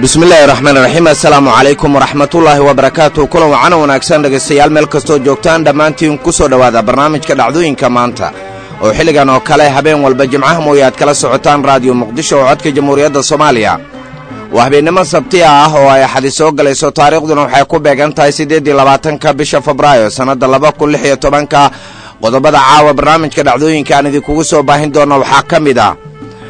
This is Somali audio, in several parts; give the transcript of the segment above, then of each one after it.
bismillaahi raxmaan raxiim assalaamu calaykum waraxmatullaahi wabarakaatu kulan wacana wanaagsan dhegaystayaal meel kastoo joogtaan dhammaantiin ku soo dhowaada barnaamijka dhacdooyinka maanta oo xilligan oo kale habeen walba jimcaha mooye aad kala socotaan raadiyo muqdisho oo codka jamhuuriyadda soomaaliya waa habeennimo sabtiya ah oo ay axadi soo galayso taariikhduna waxay ku beegan tahay siddeeddii labaatanka bisha febraayo sannadda laba kun lix iyo tobanka qodobada caawa barnaamijka dhacdooyinka aan idinkugu soo baahin doona waxaa ka mid ah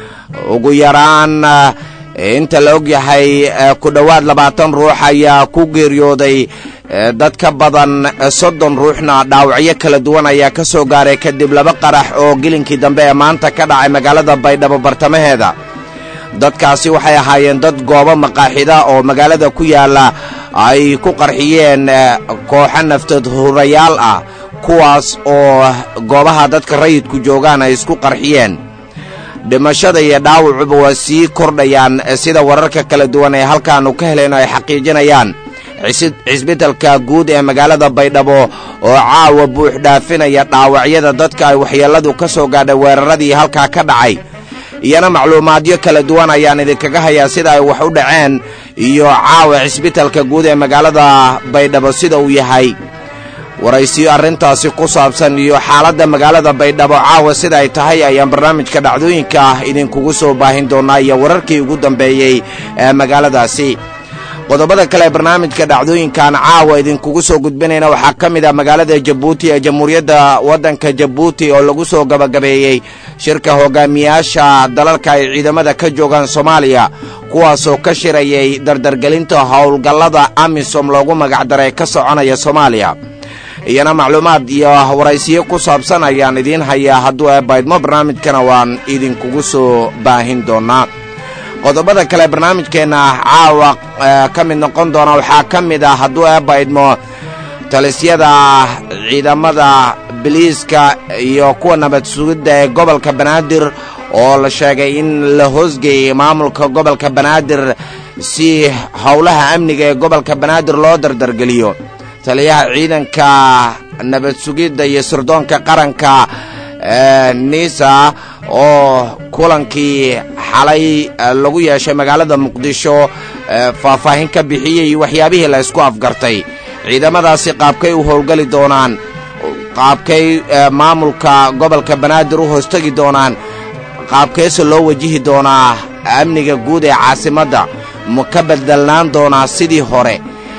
ugu yaraan inta la og yahay ku dhowaad labaatan ruux ayaa ku geeriyooday dad ka badan soddon ruuxna dhaawacyo kala duwan ayaa ka soo gaaray kadib laba qarax oo gelinkii dambe ee maanta ka dhacay magaalada baydhabo bartamaheeda dadkaasi waxay ahaayeen dad goobo maqaaxida oo magaalada ku yaalla ay ku qarxiyeen kooxo naftood hurayaal ah kuwaas oo goobaha dadka rayidku joogaan ay isku qarxiyeen dhimashada iyo dhaawacuba waa sii kordhayaan sida wararka kala duwan ee halkaannu ka helayno ay xaqiijinayaan cisbitalka guud ee magaalada baydhabo oo caawa buux dhaafinaya dhaawacyada dadka ay waxyeelladu ka soo gaadhay weeraradii halkaa ka dhacay iyana macluumaadyo kala duwan ayaan idinkaga hayaa sida ay wax u dhaceen iyo caawa cisbitalka guud ee magaalada baydhabo sida uu yahay waraysiyo arrintaasi ku saabsan iyo xaaladda magaalada baydhabo caawa sida ay tahay ayaan barnaamijka dhacdooyinka ah idinkugu soo baahin doonnaa iyo wararkii ugu dambeeyey ee magaaladaasi qodobada kale ee barnaamijka dhacdooyinkan caawa idinkugu soo gudbinayna waxaa ka mid ah magaalada jabuuti ee jamhuuriyadda waddanka jabuuti oo lagu soo gabagabeeyey shirka hogaamiyaasha dalalka ay ciidamada ka joogaan soomaaliya kuwaasoo ka shirayay dardargelinta howlgallada amisom loogu magacdaray ka soconaya soomaaliya iyana macluumaad iyo waraysiyo ku saabsan ayaan idiin hayaa hadduu eebaydmo barnaamijkana waan idinkugu soo baahin doonnaa qodobada kale barnaamijkeenna caawa ka mid noqon doona waxaa ka mid ah hadduu eebaydmo talisyada ciidamada biliiska iyo kuwa nabad sugidda ee gobolka banaadir oo la sheegay in la hoosgeeyey maamulka gobolka banaadir si howlaha amniga ee gobolka banaadir loo dardargeliyo taliyaha ciidanka nabad sugidda iyo sirdoonka qaranka nisa oo kulankii xalay lagu yeeshay magaalada muqdisho faahfaahin ka bixiyey waxyaabihii la ysku afgartay ciidamadaasi qaabkay u howlgeli doonaan qaabkay maamulka gobolka banaadir u hoostegi doonaan qaabkeese loo wajihi doonaa amniga guud ee caasimadda ma ka bedelnaan doonaa sidii hore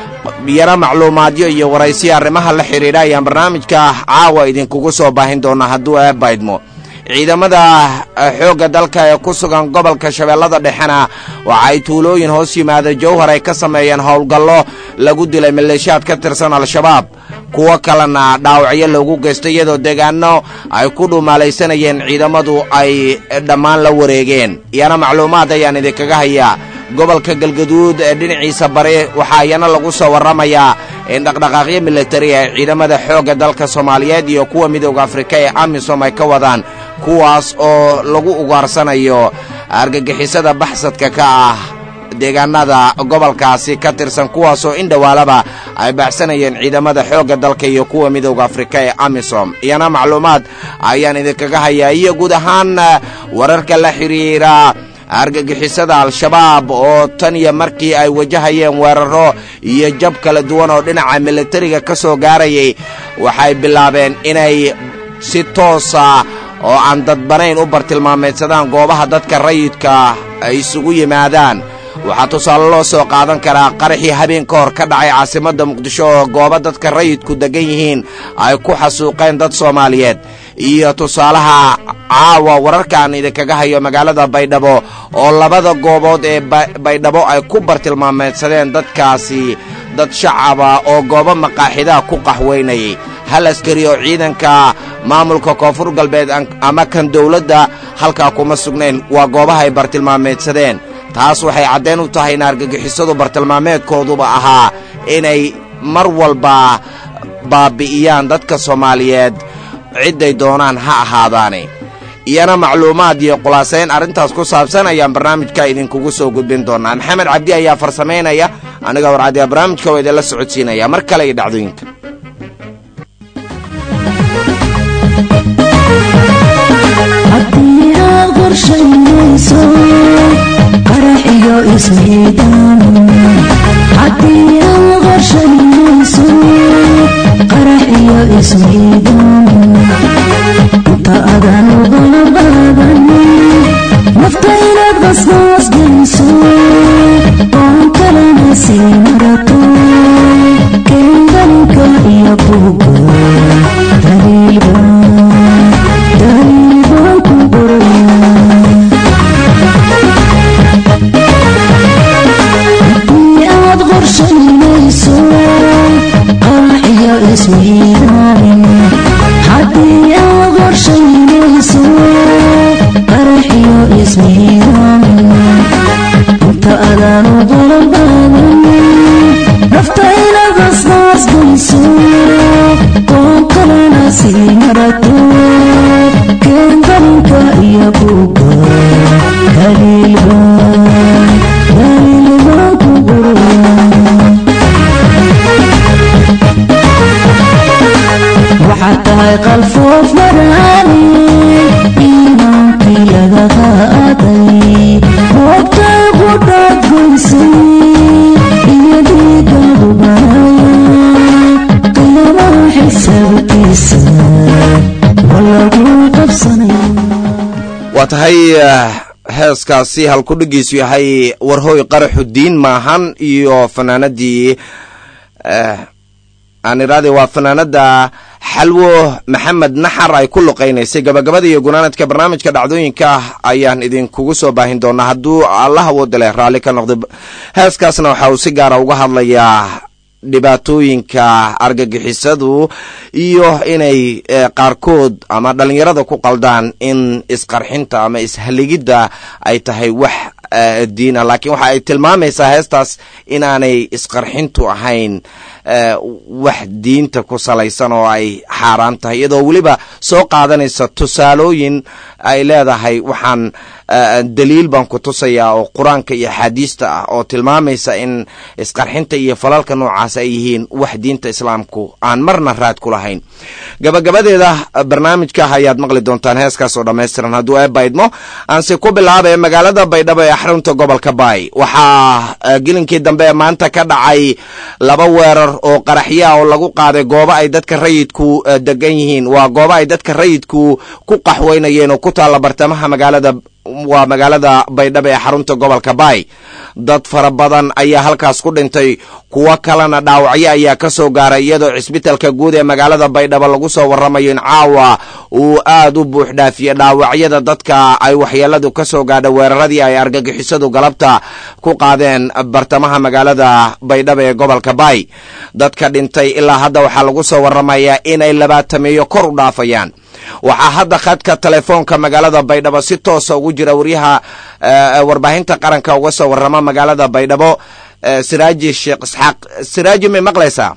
yana macluumaadyo iyo waraysiya arrimaha la xidhiidha ayaan barnaamijka caawa idinkugu soo baahin doonaa hadduu eebaydmo ciidamada xoogga dalka ee ku sugan gobolka shabeellada dhexena waxa ay tuulooyin hoos yimaada jowhar ay ka sameeyeen howlgallo lagu dilay maleeshiyaad ka tirsan al-shabaab kuwo kalena dhaawacyo loogu geystay iyadoo deegaano ay ku dhumaalaysanayeen ciidamadu ay dhammaan la wareegeen iyana macluumaad ayaan idinkaga hayaa gobolka galgaduud ee dhinaciisa bari waxaa iyana lagu soo warramayaa in dhaqdhaqaaqyo militari ee ciidamada xoogga dalka soomaaliyeed iyo kuwa midooda afrika ee amisom ay ka wadaan kuwaas oo lagu ugaarsanayo argagixisada baxsadka ka ah deegaanada gobolkaasi ka tirsan kuwaasoo in dhowaalaba ay baxsanayeen ciidamada xoogga dalka iyo kuwa midooda afrika ee amisom iyana macluumaad ayaan idinkaga hayaa iyo guud ahaan wararka la xidhiira argagixisada al-shabaab oo tan iyo markii ay wajahayeen weeraro iyo jab kala duwan oo dhinaca militariga ka soo gaarayay waxay bilaabeen inay si toosa oo aan dadbanayn u bartilmaameydsadaan goobaha dadka rayidka ay isugu yimaadaan waxaa tusaale loo soo qaadan karaa qaraxii habeen ka hor ka dhacay caasimadda muqdisho oo goobo dadka rayidku deggan yihiin ay ku xasuuqeen dad soomaaliyeed iyo tusaalaha caawa wararkaan idinkaga hayo magaalada baydhabo oo labada goobood ee baydhabo ay ku bartilmaameedsadeen dadkaasi dad shacaba oo goobo maqaaxidaha ku qaxweynayay hal askari oo ciidanka maamulka koonfur galbeed ama kan dowladda halkaa kuma sugnayn waa goobaha ay bartilmaameedsadeen taas waxay caddayn u tahay in argagixisadu bartilmaameedkooduba ahaa inay mar walba baabi'iyaan dadka soomaaliyeed cidday doonaan ha ahaadaane iyana macluumaad iyo khulaasayn arrintaas ku saabsan ayaan barnaamijka idinkugu soo gudbin doonaa maxamed cabdi ayaa farsamaynaya aniga warcadiya barnaamijka waa idinla socodsiinaya mar kale iyo dhacdooyinka qorshaynayso qarax iyo ismiidaan haddii aan qorshaynayso qarax iyo ismiidaan inta adan ugala baadan nafta inaad qasqaas geliso oon kalena sii marato kendalinka iyo buuga daliilba daliilbaan ku qoraya haddii aad qorshaynayso qarax iyo ismiidaan haddii aad qorshaynayso qarax iyo ismiidaan inta adaan ugala baadan nafta inaad qasqaas geliso oon kalena sii marato kendalinka iyo buuga daliilbaan daliilbaan ku qoraya waxaad tahay qalfoof maraani iimaankii laga qaaday moogtay qudhaad goysay iyo dhiigadu banaya qiyaamaha xisaabtiisa waa lagu qabsanaya waa tahay heeskaasi halkudhigiisu yahay warhooy qaraxu diin maahan iyo fanaanadii aan iraade waa fanaanada xalwo maxamed naxar ay ku luqaynaysay gabagabada iyo gunaanadka barnaamijka dhacdooyinka ayaan idinkugu soo baahin doonaa hadduu allah awooda leh raalli ka noqday heeskaasna waxa uu si gaara uga hadlayaa dhibaatooyinka argagixisadu iyo inay qaarkood ama dhalinyarada ku qaldaan in isqarxinta ama ishaligidda ay tahay wax diina laakiin waxa ay tilmaamaysaa heestaas inaanay isqarxintu ahayn wax diinta ku salaysan oo ay xaaraan tahay iyadoo weliba soo qaadanaysa tusaalooyin ay leedahay waxaan daliil baan ku tusayaa oo qur-aanka iyo axaadiista ah oo tilmaamaysa in isqarxinta iyo falalka noocaas ay yihiin wax diinta islaamku aan marna raad ku lahayn gabagabadeeda barnaamijka ayaad maqli doontaan heeskaas oo dhammaystiran hadduu eebaydmo aanse ku bilaabay magaalada baydhabo ee xarunta gobolka baay waxaa gelinkii dambe maanta ka dhacay laba weerar oo qaraxya oo lagu qaaday goobo ay dadka rayidku degan yihiin waa goobo ay dadka rayidku ku qaxweynayeen oo ku taalla bartamaha magaalada waa magaalada baydhabo ee xarunta gobolka baay dad fara badan ayaa halkaas ku dhintay kuwo kalena dhaawacyo ayaa ka soo gaaray iyadoo cisbitalka guud ee magaalada baydhabo lagu soo warramayo in caawa uu aad u buux dhaafiye dhaawacyada dadka ay waxyeeladu ka soo gaadha weeraradii ay argagixisadu galabta ku qaadeen bartamaha magaalada baydhabo ee gobolka baay dadka dhintay ilaa hadda waxaa lagu soo warramayaa inay labaatameeyo kor u dhaafayaan waxaa hadda khadka telefoonka magaalada baydhabo si toosa ugu jira waryaha warbaahinta qaranka uga soo warrama magaalada baydhabo siraaji sheekh isxaaq siraaji may maqlaysaa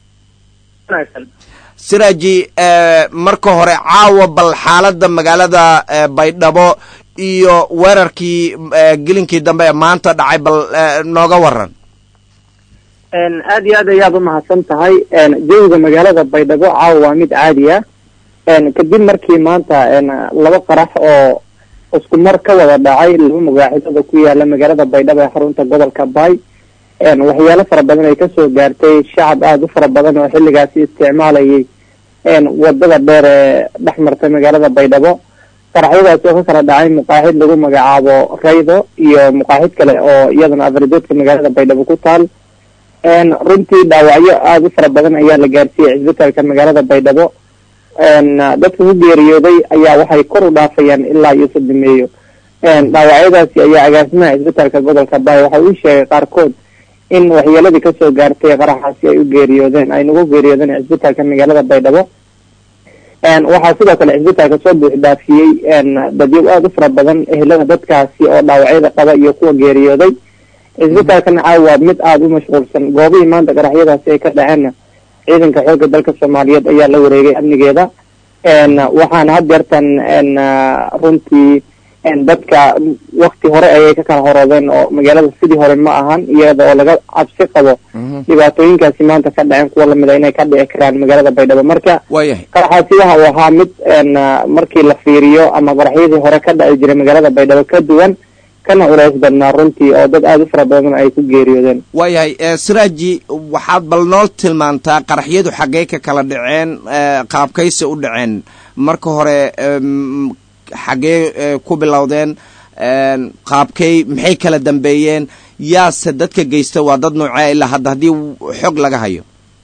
siraaji marka hore caawa bal xaaladda magaalada baydhabo iyo weerarkii gelinkii dambe ee maanta dhacay bal nooga waran aad iyo aad ayaad umahadsan tahay jawiga magaalada baydhabo caawa waa mid caadi ah kadib markii maanta laba qarax oo isku mar ka wada dhacay laba magaaxidada ku yaala magaalada baydhabo ee xarunta gobolka baay waxyaalo fara badan ay kasoo gaartay shacab aada u fara badan oo xilligaasi isticmaalayay wadada dheer ee dhex martay magaalada baydhabo qaraxyadaasi oo ka kala dhacay muqaaxid lagu magacaabo raydo iyo muqaaxid kale oo iyadana afaridoodka magaalada baydhabo ku taal runtii dhaawacyo aada u fara badan ayaa la gaarsiiyey cisbitaalka magaalada baydhabo dadka ku geeriyooday ayaa waxay kor u dhaafayaan ilaa iyo sodimeeyo dhaawacyadaasi ayaa agaasimaha cisbitaalka gobolka baay waxa uu sheegay qaarkood in waxyeeladii kasoo gaartay qaraxaasi ay u geeriyoodeen ay nagu geeriyoodeen cisbitaalka magaalada baydhabo waxaa sidoo kale cisbitaalka soo buux dhaafiyey dadyo aada u fara badan ehelada dadkaasi oo dhaawacyada qaba iyo kuwa geeriyooday cisbitaalkana caawa waa mid aada u mashquulsan goobihii maanta qaraxyadaasi ay ka dhaceenna ciidanka xoogga dalka soomaaliyeed ayaa la wareegay amnigeeda waxaana had jeertan runtii dadka wakti hore ayay ka kala horoodeen oo magaalada sidii hore ma ahan iyada oo laga cabsi qabo dhibaatooyinkaasi maanta ka dhaceen kuwa lamida inay ka dhici karaan magaalada baydhabo marka qaraxaasi waxa uu ahaa mid markii la fiiriyo ama qaraxyadii hore ka dhaci jiray magaalada baydhabo ka duwan kana culays badnaa runtii oo dad aada u fara badan ay ku geeriyoodeen waayahay siraaji waxaad bal nool tilmaantaa qaraxyadu xaggee ka kala dhaceen qaabkayse u dhaceen marka hore xaggee ku bilowdeen qaabkay maxay kala dambeeyeen yaase dadka geysta waa dad noocee ilaa hadda haddii xog laga hayo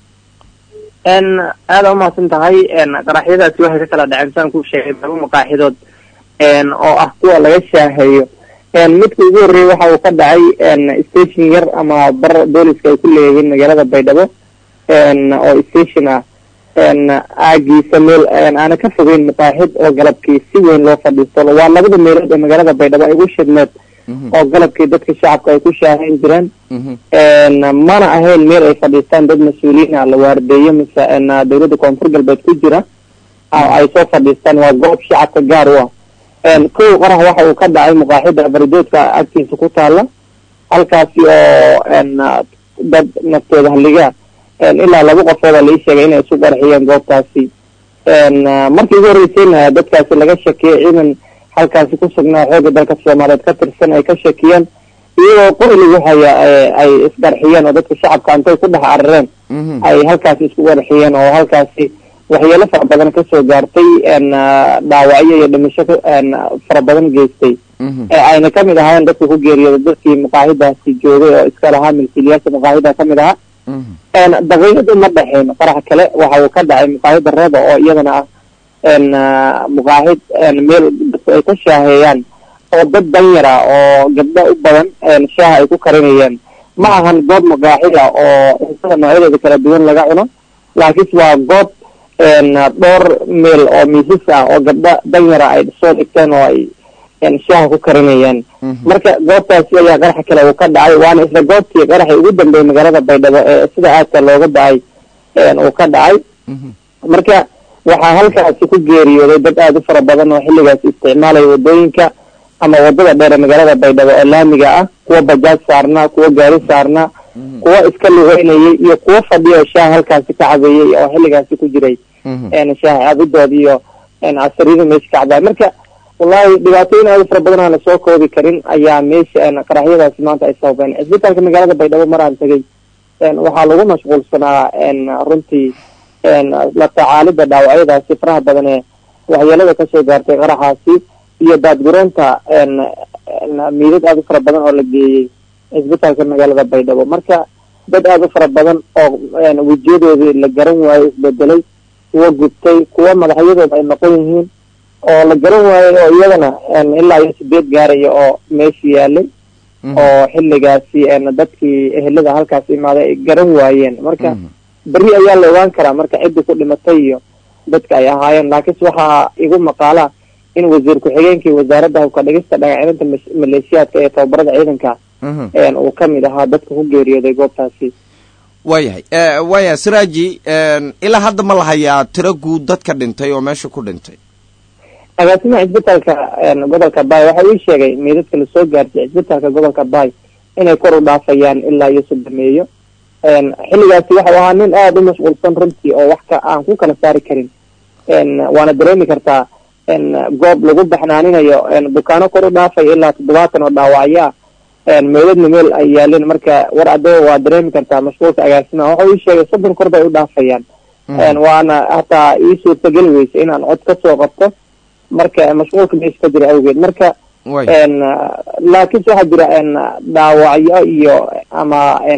aada umahadsan tahay qaraxyadaasi waxay ka kala dhaceen saan ku sheegay laba maqaaxidood oo ah kuwa laga shaaheeyo midka ugu horreeyey waxa uu ka dhacay station yar ama bar booliska ay ku leeyihiin magaalada baydhabo oo station ah aagiisa meel aana ka fogeyn maqaaxid oo galabkii si weyn loo fadhiisto waa labada meelood ee magaalada baydhabo ay ugu shidmeed oo galabkii dadka shacabka ay ku shaahayn jireen mana ahayn meel ay fadhiistaan dad mas-uuliyiin ah la waardeeyo mise dawladda koonfur galbeed ku jira ay soo fadhiistaan waa goob shacabka gaar u ah kow qarax waxa uu ka dhacay maqaaxida baridoodka agtiisa ku taala halkaasi oo dad naftooda halligaa ilaa laba qofooda lai sheegay inay isu qarxiyeen goobtaasi markii ugu horreysayna dadkaasi laga shakiyay ciidan halkaasi ku sugnaa xoogga dalka soomaaliyeed ka tirsan ay ka shakiyeen iyagoo qori lagu haya ay isqarxiyeen oo dadka shacabka intay ku dhex carareen ay halkaasi isku qarxiyeen oo halkaasi waxyeelo fara badan kasoo gaartay dhaawacyo iyo dhimasho fara badan geystay ayna kamid ahaayeen dadka ku geeriyooda dadkii maqaahidaasi joogay oo iska lahaa milkiilayaasha maqaahida kamid ahaa daqiiqad uma dhexeyn qarax kale waxa uu ka dhacay maqaahida reeba oo iyadana ah muqaahid meel dadku ay ka shaaheeyaan oo dad danyara oo gabdho u badan shaaha ay ku karinayeen ma ahan goob maqaaxida oo cuntada noocyadeeda kala duwan laga cuno laakiinse waa goob dhowr meel oo miisas ah oo gabdho danyara ay soo dhigteen oo ay shaaha ku karinayeen marka goobtaasi ayaa qaraxa kale uu ka dhacay waana isla goobtii qaraxii ugu dambeeyay magaalada baydhabo ee sida aadka looga dhacay uu ka dhacay marka waxaa halkaasi ku geeriyooday dad aada u fara badan oo xilligaasi isticmaalaya wadooyinka ama wadada dheer ee magaalada baydhabo oo laamiga ah kuwa bajaaj saarnaa kuwa gaari saarnaa kuwa iska lugeynayay iyo kuwa fadhiya oo shaaha halkaasi ka cabeeyey oo xilligaasi ku jiray shaaha cabidood iyo casariyada meesha ka cabay marka wallahi dhibaatooyin aada u fara badan aan lasoo koobi karin ayaa meesha qaraxyadaasi maanta ay sababeen cisbitaalka magaalada baydhabo maraan tegay waxaa lagu mashquulsanaa runtii la tacaalida dhaawacyadaasi faraha badan ee waxyeelada kasoo gaartay qaraxaasi iyo daadgureynta miidad aada u fara badan oo la geeyey cisbitaalka magaalada baydhabo marka dad aada u fara badan oo wejiyadoodii la garan waayo isbedelay kuwa gubtay kuwa madaxyadooda ay noqon yihiin oo la garan waayey oo iyadana ilaa iyo sideed gaaraya oo meesha yaalay oo xilligaasi dadkii ehelada halkaas imaaday ay garan waayeen marka beri ayaa la ogaan karaa marka ciddii ku dhimatay iyo dadka ay ahaayeen laakiinse waxaa igu maqaala in wasiir ku-xigeenkii wasaaradda hubka dhigista dhagacilinta maleeshiyaadka ee tababarada ciidanka uu kamid ahaa dadka ku geeriyooday goobtaasi waayahay waayahay siraaji ilaa hadda ma la hayaa tiro guud dadka dhintay oo meesha ku dhintay agaasimaha cisbitaalka gobolka baay waxa uu sheegay meydadka lasoo gaartay cisbitaalka gobolka baay inay kor u dhaafayaan ilaa iyo sodomeeyo xilligaasi waxau ahaa nin aada u mashquulsan runtii oo wax ka aan ku kala saari karin waana dareemi kartaa goob lagu baxnaaninayo dukaano kor u dhaafaya ilaa toddobaatan oo dhaawacyo ah meydadna meel ay yaaleen marka war adoo waa dareemi kartaa mashquulka agaasimaha waxa uu sheegay soddon kor bay u dhaafayaan waana hataa ii suurtageli weysa inaan cod kasoo qabto marka mashquulka meesha ka jira awgeed marka laakiinse waxaa jira dhaawacyo iyo ama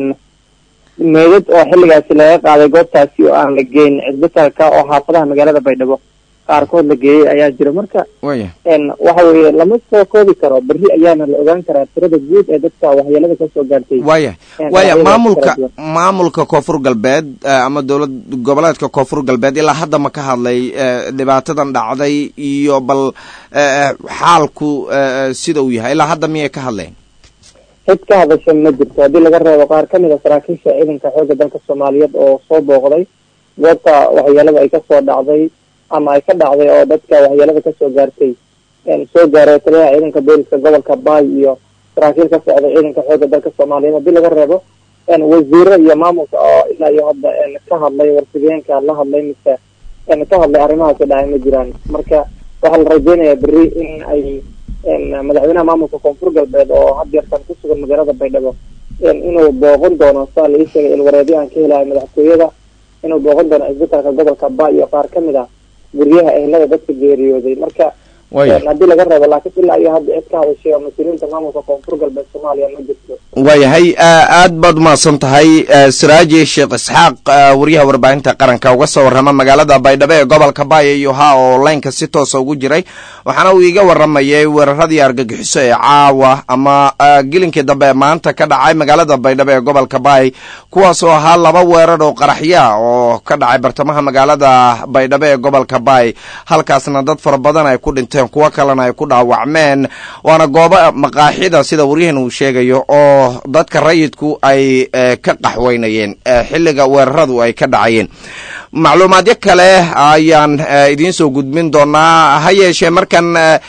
meedad oo xilligaasi laga qaaday goobtaasi oo aan la geyn cisbitaalka oo xaafadaha magaalada baydhabo qaarkood la geeyey ayaa jira marka waxa weeye lama soo koobi karo beri ayaana la ogaan karaa tirada guud ee dadka waxyeelada kasoo gaartay waya waya maamulka maamulka koonfur galbeed ama dowlad goboleedka koonfur galbeed ilaa hadda ma ka hadlay dhibaatadan dhacday iyo bal xaalku sida uu yahay ilaa hadda miyay ka hadleen cid ka hadasha ma jirto haddii laga reebo qaar kamid a saraakiisha ciidanka xoogga dalka soomaaliyeed oo soo booqday goobta waxyeelada ay kasoo dhacday ama ay ka dhacday oo dadka waxyeelada kasoo gaartay soo gaaray taliyaha ciidanka booliska gobolka baay iyo saraakiil ka socday ciidanka xoogga dalka soomaaliyeed haddii laga reebo wasiiro iyo maamulka oo ilaa iyo hadda ka hadlay warfideenka la hadlay mise ka hadlay arrimahaasi dhacay ma jiraan marka waxaa la rajeynayaa beri in ay madaxweynaha maamulka koonfur galbeed oo had yeertan ku sugan magaalada baydhabo inuu booqan doono saa la ii sheegay ilwareedyo aan ka helahay madaxtooyada inuu booqan doono isbitaalka gobolka ba iyo qaar ka mid ah guryaha ehlada dadka geeriyooday marka haddii laga reebo laakiin ilaa iyo hadda cid ka hadashay oo mas-uuliyiinta maamulka koonfur galbeed soomaaliya ma jirto waayahay aad baad umahadsan tahay siraaji sheekh isxaaq wariyaha warbaahinta qaranka uga soo warrama magaalada baydhabo ee gobolka baaya iyo ha oo laynka si toosa ugu jiray waxaana uu iiga waramayay weeraradii argagixiso ee caawa ama gelinkii dambe maanta ka dhacay magaalada baydhabo ee gobolka baay kuwaas oo ahaa laba weerar oo qaraxya oo ka dhacay bartamaha magaalada baydhabo ee gobolka baay halkaasna dad fara badan ay ku dhinteen kuwo kalena ay ku dhaawacmeen waana goobo maqaaxida sida waryahan uu sheegayo oo dadka rayidku ay ka qaxweynayeen xilliga weeraradu ay ka dhacayeen macluumaadyo kale ayaan idiin soo gudbin doonaa ha yeeshee markan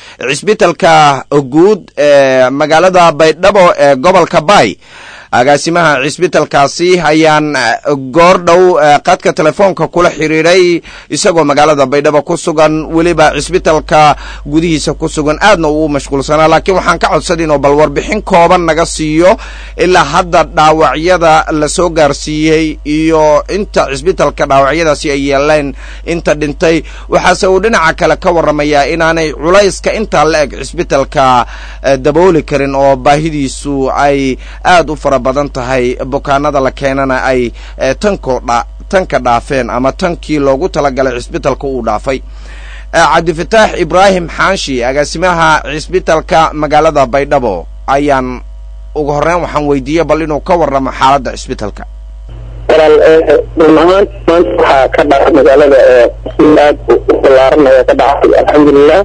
cisbitalka guud ee magaalada baydhabo ee gobolka baay agaasimaha cisbitalkaasi ayaan goor dhow qadka telefoonka kula xiriiray isagoo magaalada baydhabo ku sugan weliba cisbitalka gudihiisa ku sugan aadna uu mashquulsanaa laakiin waxaan ka codsan inuu bal warbixin kooban naga siiyo ilaa hadda dhaawacyada la soo gaarsiiyey iyo inta cisbitalka dhaawacyadaasi ay yeeleen inta dhintay waxaase uu dhinaca kale ka warramayaa inaanay culayska intaa la eg cisbitalka dabooli karin oo baahidiisu ay aad u fara badan tahay bukaanada la keenana ay tanko dha tanka dhaafeen ama tankii loogu talagalay cisbitalka uu dhaafay cabdifataax ibraahim xaanshi agaasimaha cisbitalka magaalada baydhabo ayaan ugu horreyn waxaan weydiiyey bal inuu ka warramo xaaladda cisbitalka walaal run ahaan maanta waxaa ka dhacay magaalada si aad u ballaaran ayaa ka dhacay alxamdulilah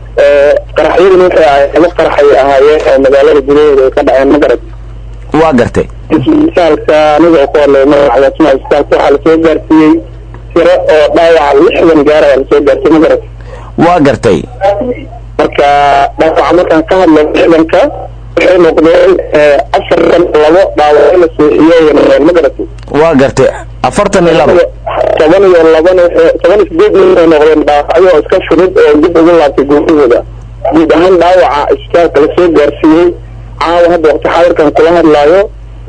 qaraxyaduna waxay ahayd laba qaraxay ahaayeen oo magaalada gudaheeda ay ka dhaceen magarad waa gartay isbitaalka aniga oo ku hadlay magaca agaasimaha isbitaalka waxaa lasoo gaarsiiyey tiro oo dhaawaca lixdan gaar ayaa lasoo gaarsiiyey magarad waa gartay marka dhaawaca markaan ka hadlo lixdanka waxay noqdeen afartan labo dhaawaco la seexiyey noqdeen magarad waa gartay afartan iyo laba toban iyo labana toban iyo sideed nin ay noqdeen dhaawacyo oo iska fudud oo dib ugu laabtay guurahooda guud ahaan dhaawaca isbitaalka lasoo gaarsiiyey caawa hadda waqti xaadirkan kula hadlaayo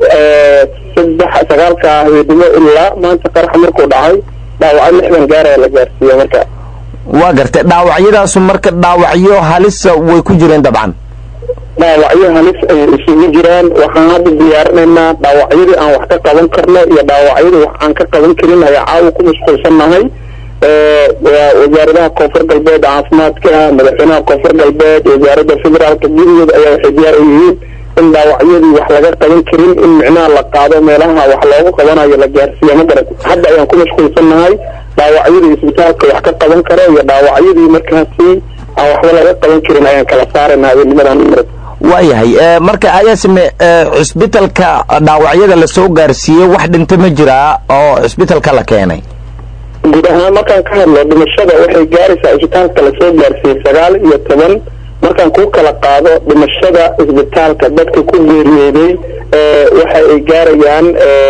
saddex sagaalka habeenimo ilaa maanta qarax markuu dhacay dhaawacyo lixdan gaaraya la gaarsiiya marka waa gartay dhaawacyadaasu marka dhaawacyo halisa way ku jireen dabcan dhaawacyo halis ayay isugu jiraan waxaan hadda diyaarinaynaa dhaawacyadii aan wax ka qaban karno iyo dhaawacyadii wax aan ka qaban karin ayaa caawa ku mashquulsannahay wasaaradaha koonfur galbeed caafimaadka madaxweynaha koonfur galbeed wasaaradda federaalka gudaheeda ayaa waxay diyaar u yihiin in dhaawacyadii wax laga qaban karin in micnaha la qaado meelaha wax loogu qabanayo la gaarsiiya ma garat hadda ayaan ku mashquulsannahay dhaawacyadii isbitaalka wax ka qaban karo iyo dhaawacyadii markaasi aan waxba laga qaban karin ayaan kala saaraynaa habeennimadan marat waayahay marka ayaasime cisbitalka dhaawacyada lasoo gaarsiiyey wax dhinta ma jiraa oo cisbitalka la keenay guud ahaan markaan ka hadlo dhimashada waxay gaaraysaa isbitaalka lasoo gaarsiiyey sagaal iyo toban markaan ku kala qaado dhimashada isbitaalka dadka ku geeriyooday waxa ay gaarayaan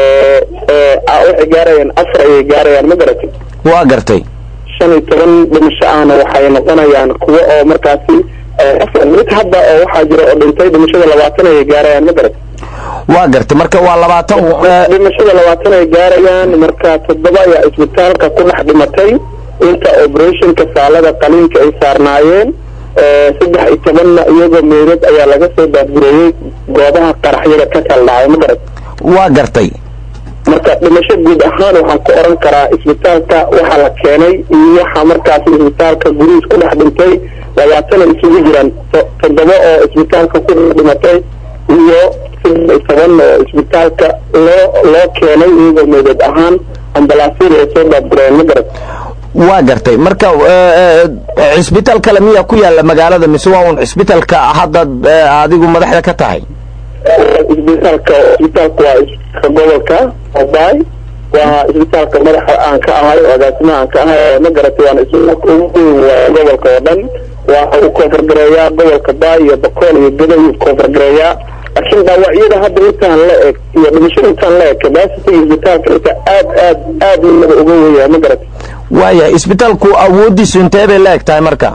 waxay gaarayaan afar ayay gaarayaan ma garatay waa gartay shan iyo toban dhimasho ahna waxay noqonayaan kuwo oo markaasi mid hadda oo waxaa jira oo dhintay dhimashada labaatan ayay gaarayaan ma garatay waa gartay marka waa labaatan dhimashada labaatan ay gaarayaan marka toddoba ayaa isbitaalka ku dhex dhimatay inta operationka saalada qaliinka ay saarnaayeen saddex iyo tobanna iyagoo meydad ayaa laga soo daadgureeyey goobaha qaraxyada ka kala dhacay ma garat waa gartay marka dhimasho guud ahaan waxaan ku oran karaa isbitaalka waxaa la keenay iyo waxa markaasi isbitaalka gudihiis ku dhex dhintay labaatana isugu jiraan toddoba oo isbitaalka ku dhex dhimatay iyo saddex iyo toban oo isbitaalka loo loo keenay iyagoo meydad ahaan ambalaasyada ay soo daadgureen ma garat waa gartay marka cisbitaal kale miyaa ku yaala magaalada mise waa un cisbitalka hadda adigu madaxda ka tahay isbitaalka isbitaalka waa isbitaalka gobolka obaay waa isbitaalka madaxa aan ka ahay oo agaasimaha aan ka ahay ma garatay waana isbitaalka ugu weyn waa gobolka oo dhan waa u koonfurgareeyaa gobolka baay iyo bakool iyo geda ayuu koonfurgareeyaa laakiin dhaawacyada hadda intaan la eg iyo dhimashada intaan la eg capacity isbitaalka inta aad aad aad naba uga weyaa ma garatay waaya isbitaalku awooddiisu intee bay la eg tahay marka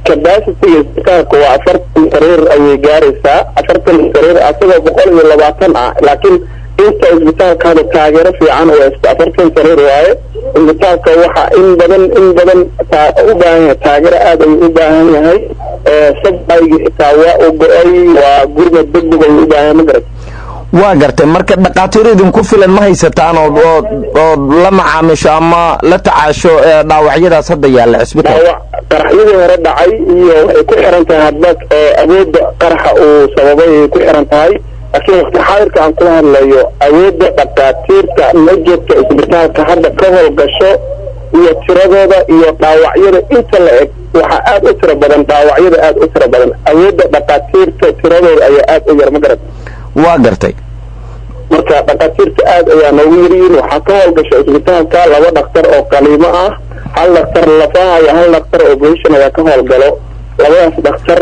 capacity isbitaalka waa afartan sariir ayay gaaraysaa afartan sariir asagoo boqol iyo labaatan ah laakiin inta isbitaalka hadda taageero fiican oo afartan sariir waaye isbitaalka waxa in badan in badan u baahan yahay taageero aad ayuu u baahan yahay sabqaygi xitaa waa u go-ay waa gurmad degdeg ayuu u baahan yahay ma garat waa gartay marka dhakhaatiir idinku filan ma haysataan oo ood ood la macaamisho ama la tacaasho dhaawacyadaas hadda yaalla cisbitaal dhaawac qaraxyadii hore dhacay iyo waxay ku xiran tahay hadba awoodda qaraxa uu sababay ay ku xiran tahay laakiin waqti xaadirka aan kula hadlayo awoodda dhakhaatiirta ma joogta isbitaalka hadda ka howlgasho iyo tiradooda iyo dhaawacyada inta la eg waxaa aad u tiro badan dhaawacyada aad u tiro badan awoodda dhakhaatiirta tiradooda ayaa aad u yar ma garat waa gartay marka dhakhaatiirta aad ayaa noogu yaryihiin waxaa ka howlgasha isbitaalka laba dhakhtar oo qaliimo ah hal dhakhtar lafaha iyo hal dhakhtar operation ayaa ka howlgalo labadaas dhakhtar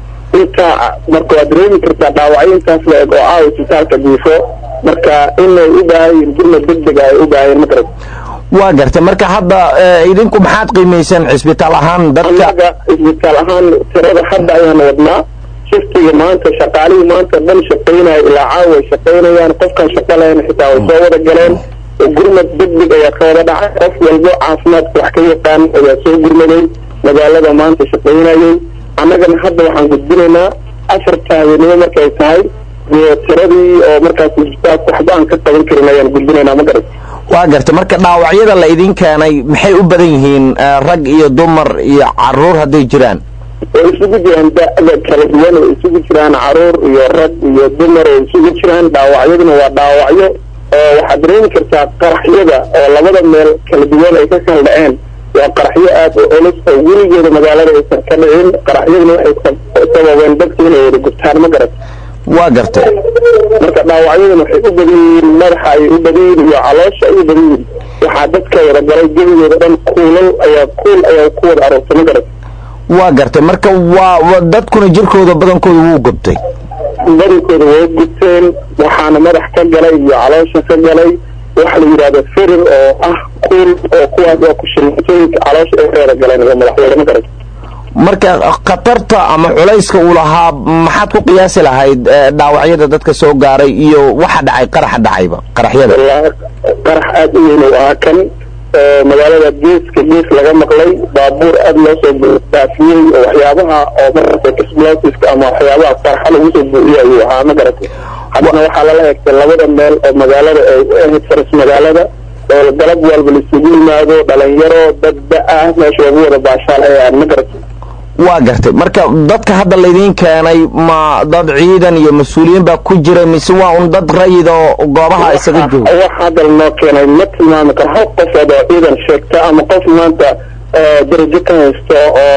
intaa marka waad dareemi kartaa dhaawacyo intaas la eg oo ah isbitaalka diifo marka inay u baahan yihiin gurmad degdega ay u baahayeen magarad waa gartay marka hadda idinku maxaad qiimayseen cisbitaal ahaan dadka annaga isbitaal ahaan tirada hadda ayaan wadnaa shiftiga maanta shaqaalihii maanta dhan shaqaynaya ilaa caawa ay shaqaynayaan qofkaan shaqa lahayn xitaa way soo wada galeen gurmad degdeg ayaa ka wada dhacay qof walbo caafimaadka wax ka yaqaan ayaa soo gurmaday magaalada maanta shaqaynayay annagana hadda waxaan gudbinaynaa afarta habeenimo markay tahay iyo tiradii oo markaas isbitaalka waxba aan ka qaban karin ayaan gudbinaynaa ma garat waa gartay marka dhaawacyada la idin keenay maxay u badan yihiin rag iyo dumar iyo caruur hadday jiraan way isugu jiraan da-da kala duwan way isugu jiraan caruur iyo rag iyo dumar way isugu jiraan dhaawacyaduna waa dhaawacyo oo waxaad dareemi kartaa qaraxyada oo labada meel kala duwan ay ka kala dhaceen waa qaraxyo aad u culus oo weligeeda magaalada aysan ka dhicin qaraxyaduna waxay sababeen dadka inay wada gubtaan ma garat waa gartay marka dhaawacyaduna waxay u badan yihiin madaxa ayay u badan yihiin iyo caloosha ay u badan yihiin waxaa dadka wada galay gebigooda dhan kuulal ayaa kuul ayaa ku wada aroortay ma garat waa gartay marka waa dadkuna jirkooda badankooda wuu gubtay badankooda way gubteen waxaana madax ka galay iyo caloosha ka galay waxa la yidhahda firir oo ah kuul oo kuwaas waa kushilmatooyinka caloosha ay reera galeen iyo madaxweyne ma garat marka khatarta ama culayska uu lahaa maxaad ku qiyaasi lahayd dhaawacyada dadka soo gaaray iyo waxa dhacay qaraxa dhacayba qaraxyada wallaahi qarax aad u weyn uu ahaa kan magaalada geeska gees laga maqlay baabuur aad loo soo daafiyey oo waxyaabaha oo marka explosiveska ama waxyaabaha qaraxa lagu soo buuxiyo ayuu ahaa ma garatay haddana waxaa lala egtay labada meel oo magaalada ay u ahayd faras magaalada oo galab walba laisugu yimaado dhalinyaro dad da-ah meesha lagu wada baashaal ayaan ma garatay waa gartay marka dadka hadda laydiin keenay ma dad ciidan iyo mas-uuliyiin baa ku jira mise waa un dad rayid oo goobaha isaga jooga wax hadda noo keenay ma tilmaami karo hal qofood oo ciidan sheegta ama qof maanta darajo ka haysto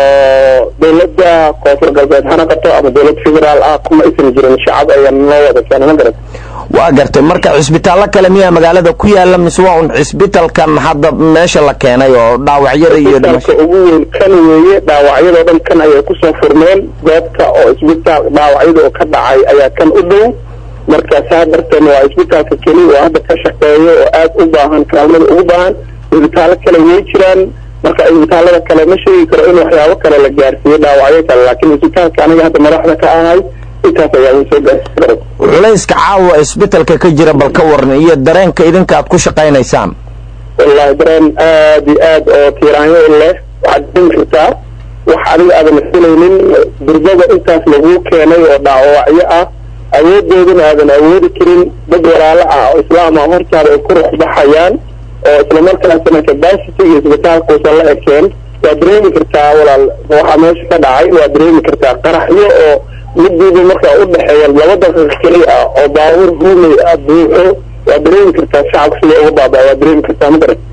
oo dawladda koonfur galbeed ha noqoto ama dawlad federaal ah kuma aysan jirin shacab ayaa noo wada keenay ma garat waa gartay marka cisbitaallo kale miyaa magaalada ku yaala mise waa un cisbitalkan hadda meesha la keenay oo dhaawacyada iyo isbitaalka ugu weyn kan weeye dhaawacyadoo dhan kan ayay kusoo furmeen goobta oo isbitaal dhaawacyada oo ka dhacay ayaa kan u dhow marka saa darteed waa isbitaalka keli oo hadda ka shaqeeyo oo aad u baahan kaalmada ugu baahan isbitaallo kale way jiraan marka isbitaallada kale ma sheegi karo in waxyaabo kale la gaarsiiyo dhaawacyo kale laakiin isbitaalka aniga hadda madaxda ka ahay intaas ayaa uu soo gaarsiin culayska caawa isbitalka ka jira bal ka waran iyo dareenka idinka aad ku shaqaynaysaan wallahi dareen aad iyo aad oo tiiraanyo leh waxaad dareemi kartaa wax adiga aadan filaynin durbada intaas laguu keenay oo dhaawacyo ah awoodoodana aadan awoodi karin dad walaalo ah oo islaam ah hortaada ay ku ruxbaxayaan oo islamarkaasna capacity iyo isbitaalkuusan la ekeen waa dareemi kartaa walaal waxaa meesha ka dhacay waa dareemi kartaa qaraxyo oo midiiba markaa u dhexeeya laba daqiiq keli ah oo baabuur ruumay ah buuxo waa dareemi kartaa shacabka sida uga baabaa waa dareemi kartaa ma garan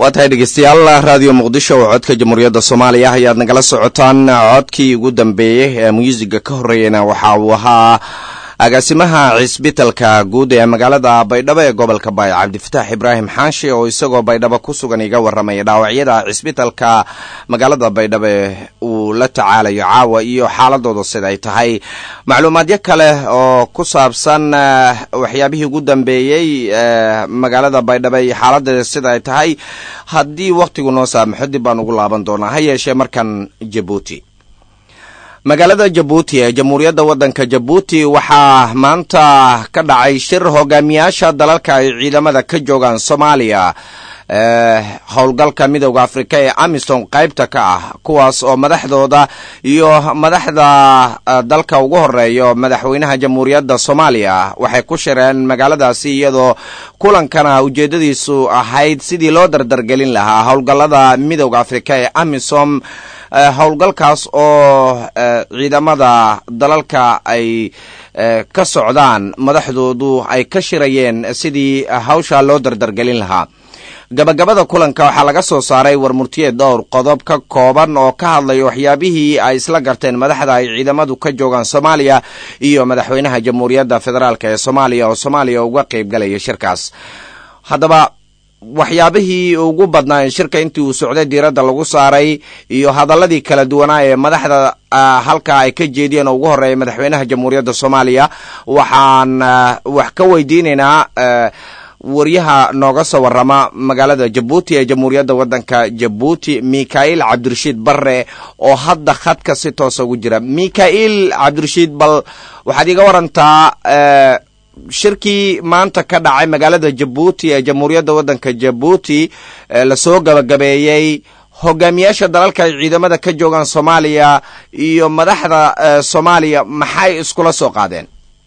waa tahay dhegeystayaal raadiyo muqdisho oo codka jamhuuriyadda soomaaliya ayaad nagala socotaan codkii ugu dambeeyey ee muusiga ka horreeyana waxa uu ahaa agaasimaha cisbitalka guud ee magaalada baydhabo ee gobolka baay cabdifataax ibraahim xaashi oo isagoo baydhabo ku sugan iga warramaya dhaawacyada cisbitalka magaalada baydhabo uu la tacaalayo caawa iyo xaaladooda siday tahay macluumaadyo kale oo ku saabsan waxyaabihii ugu dambeeyey magaalada baydhabo iyo xaaladeeda sida ay tahay haddii wakhtigu noo saamaxo dib baan ugu laaban doonaa ha yeeshee markan jabuuti magaalada jabuuti ee jamhuuriyadda waddanka jabuuti waxaa maanta ka dhacay shir hogaamiyaasha dalalka ay ciidamada ka joogaan soomaaliya howlgalka midowda afrika ee amisom qaybta ka ah kuwaas oo madaxdooda iyo madaxda dalka ugu horeeyo madaxweynaha jamhuuriyadda soomaaliya waxay ku shireen magaaladaasi iyadoo kulankana ujeeddadiisu ahayd sidii loo dardargelin lahaa howlgallada midowda afrika ee amisom howlgalkaas oo ciidamada dalalka ay ka socdaan madaxdoodu ay ka shirayeen sidii hawsha loo dardargelin lahaa gabagabada kulanka waxaa laga soo saaray warmurtiyeed dhowr qodob ka kooban oo ka hadlaya waxyaabihii ay isla garteen madaxda ay ciidamadu ka joogaan soomaaliya iyo madaxweynaha jamhuuriyadda federaalk ee soomaaliya oo soomaaliya uga qayb galaya shirkaas haddaba waxyaabihii ugu badnaa shirka intii uu socday diiradda lagu saaray iyo hadaladii kala duwanaa ee madaxda halka ay ka jeediyeen oo ugu horeeya madaxweynaha jamhuuriyadda soomaaliya waxaan wax ka weydiinaynaa waryaha nooga soo warrama magaalada jabuuti ee jamhuuriyadda waddanka jabuuti mikhail cabdirashiid barre oo hadda khadka si toosa ugu jira mikhail cabdirashiid bal waxaad iga warantaa shirkii maanta ka dhacay magaalada jabuuti ee jamhuuriyadda waddanka jabuuti lasoo gabagabeeyey hogaamiyaasha dalalka ay ciidamada ka joogaan soomaaliya iyo madaxda soomaaliya maxay iskula soo qaadeen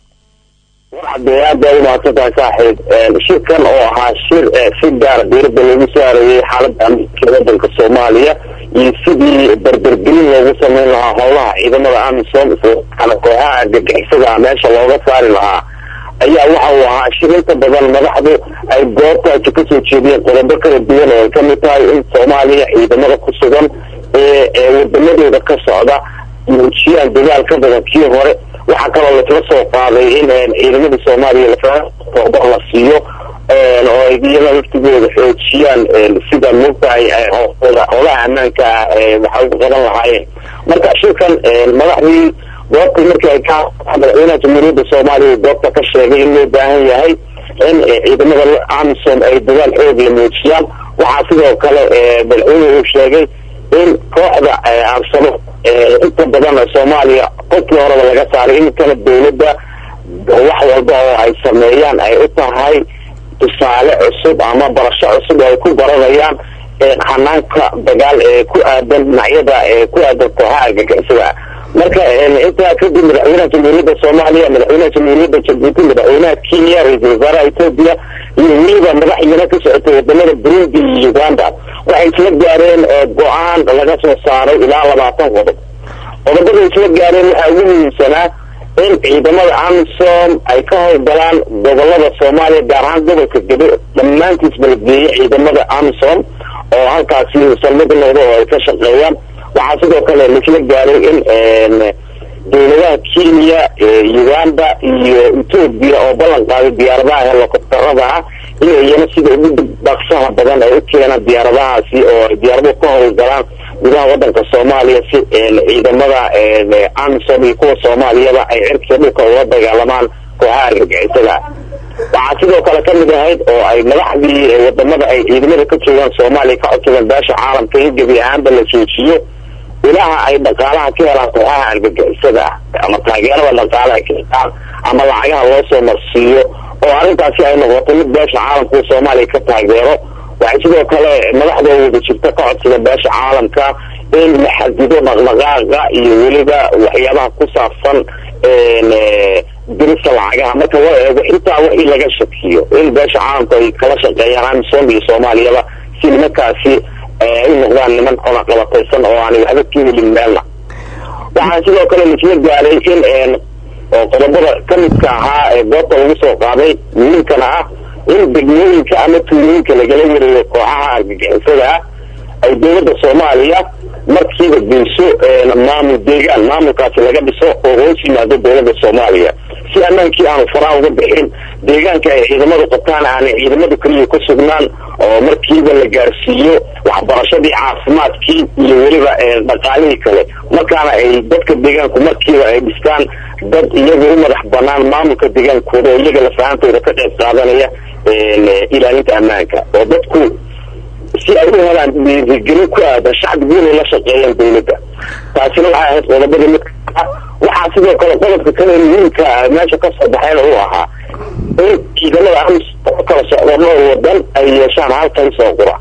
warcadee aad baa umahadsantahay saaxiib shirkan oo ahaa shir si gaara diirada loogu saarayay xaaladda amniga wadanka soomaaliya iyo sidii berbergelin loogu sameyn lahaa howlaha ciidamada amisom islamarkaana kooxaha argagixisada meesha looga saari lahaa ayaa waxa uu ahaa shir inta badan madaxdu ay goobtaasi kasoo jeediyeen qodobo kala duwan oo ay kamid tahay in soomaaliya ciidamada ku sugan ee wadamadooda ka socda muujiyaan dadaal ka badan kii hore waxaa kaloo laisla soo qaaday in ciidamadii soomaaliya lafatoba la siiyo oo ay iyada laftigooda xoojiyaan sida mogtahay howlaha ammaanka ah waxay uga qaban lahaayeen marka shirkan madaxdii goobta markii ay ka madaxweynaha jamhuuriyadda soomaaliya goobta ka sheegay in loo baahan yahay in ciidamada amisom ay dadaal xoog la muujiyaan waxaa sidoo kale madaxweynuhu uu sheegay in kooxda aarsado inta badan soomaaliya qofkii horeba laga saaray iminkana dawladda wax walba oo ay sameeyaan ay u tahay tusaale cusub ama barasho cusub oo ay ku baranayaan hanaanka dagaal ee ku aadan dhinacyada ee ku aadan kooxaha argagixisada marka intaa kadib madaxweynaha jamhuuriyadda soomaaliya madaxweynaha jamhuuriyadda jabuuti madaxweynaha kenya ra-iisul wasaaraha etoobiya iyo weliba madaxyana ka socotay wadamada burundi iyo uganda waxay isla gaareen go-aan laga soo saaray ilaa labaatan qodob qodobada isla gaareen waxaa ugu muhiimsanaa in ciidamada amisom ay ka howlgalaan gobolada soomaaliya gaar ahaan gobolka gado dhammaantiisba la geeyay ciidamada amisom oo halkaasi salmada noqdo oo ay ka shaqeeyaan waxaa sidoo kale laisla gaaray in dawladaha kenya uganda iyo etoobiya oo ballan qaaday diyaaradaha helicopterada ah inay iyana sida ugu dhaqsaha badan ay u keenaan diyaaradahaasi oo diyaaraduhu ka howlgalaan gudaha wadanka soomaaliya si ciidamada amisom iyo kuwa soomaaliyaba ay cirkiga dhulka uga dagaalamaan kooxaha argagixisada waxaa sidoo kale kamid ahayd oo ay madaxdii wadamada ay ciidamada ka joogaan soomaaliya ka codsadeen beesha caalamka in gebi ahaanba la joojiyo ilaha ay dhaqaalaha ka helaan kooxaha argagixisada ah ama taageerada dhaqaalaha ka helaan ama lacagaha loo soo marsiiyo oo arrintaasi ay noqoto mid beesha caalamka soomaaliya ka taageero waxay sidoo kale madaxdoo wada jirta ka codsada beesha caalamka in la xadido dhaqdhaqaaqa iyo weliba waxyaabaha ku saabsan dirista lacagaha marka loo eego intaa wixii laga shakiyo in beesha caalamku ay kala shaqeeyaan amisom iyo soomaaliyaba si nimankaasi ay u noqdaan niman cunaqabataysan oo aanay waxba ka helin meelna waxaa sidoo kale laisla gaaray in oo qodobada kamidka ahaa ee goobta lagu soo qaaday muhiimkana ah in degmooyinka ama tuulooyinka lagala wareego kooxaha argagixisada ah ay dowladda soomaaliya markiiba geyso maamul deegaan maamulkaasi laga dhiso oo hoos yimaado dowladda soomaaliya si ammaankii aanu faraha uga bixin deegaanka ay ciidamadu qabtaan aanay ciidamadu keliya ku sugnaan oo markiiba la gaarsiiyo waxbarashadii caafimaadkii iyo weliba dhaqaalihii kale markaana ay dadka deegaanku markiiba ay dhistaan dad iyaga u madax banaan maamulka deegaankooda oo iyaga lafahantooda ka qayb qaadanaya ilaalinta ammaanka oo dadku si ay u helaan dhiirigelin ku aadan shacbigu inay la shaqeeyaan dawladda taasina waxay ahayd qodobadii mid waxaa sidoo kale qodobka kale muhiimka meesha kasoo baxayna uu ahaa in ciidamada amis oo kala socdo dhowr wadan ay yeeshaan hal talisoo qura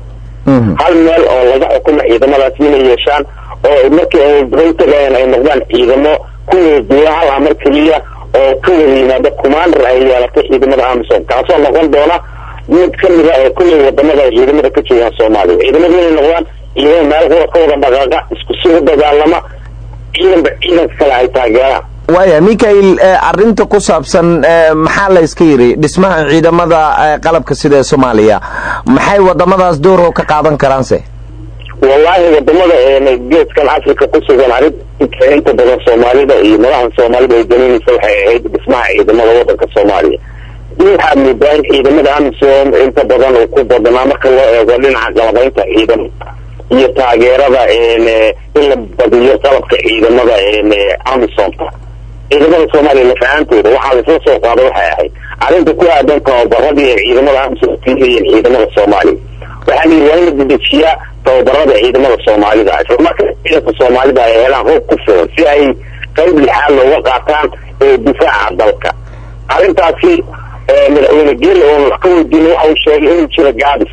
hal meel oo laga xukumo ciidamadaas inay yeeshaan oo markii ay howtagayaan ay noqdaan ciidamo kuwada duula hal amar keliya oo ka wada yimaada commander ay yeelatay ciidamada amisom kaasoo noqon doona mid kamid a ee kulley wadamada ay ciidamada ka joogaan soomaaliya ciidamadu inay noqdaan ciidamo meel qura ka wada dhaqaaqa isku si u dagaalama ciidanba ciidanka kale ay taageeraan waaya michael arinta ku saabsan maxaa la iska yidhi dhismaha ciidamada qalabka sida ee soomaaliya maxay wadamadaas dooroo ka qaadan karaanse wallaahi wadamada geeskan africa ku sugan arrinta inta badan soomaalida iyo madaxda soomaalida ay danaynaysa waxay ahayd dhismaha ciidamada wadanka soomaaliya waxaad moodaa in ciidamada amisom inta badan uu ku badnaa marka loo eego dhinaca qalabaynta ciidamada iyo taageerada in la badiyo qalabka ciidamada amisomta ciidamada soomaaliya lafahaantooda waxaa laisla soo qaada waxay ahayd arrinta ku aadan tababaradii ay ciidamada amisom siiyeen ciidamada soomaaliya waxaa la yidhi waa in la dedejiyaa tababarada ciidamada soomaalida islamarka ciidanka soomaalida ay helaan hoob ku filan si ay qayb lixaad looga qaataan difaaca dalka arrintaasi madaxweyne geli oon wax ka weydiina waxa uu sheegay inuu jiro gaabis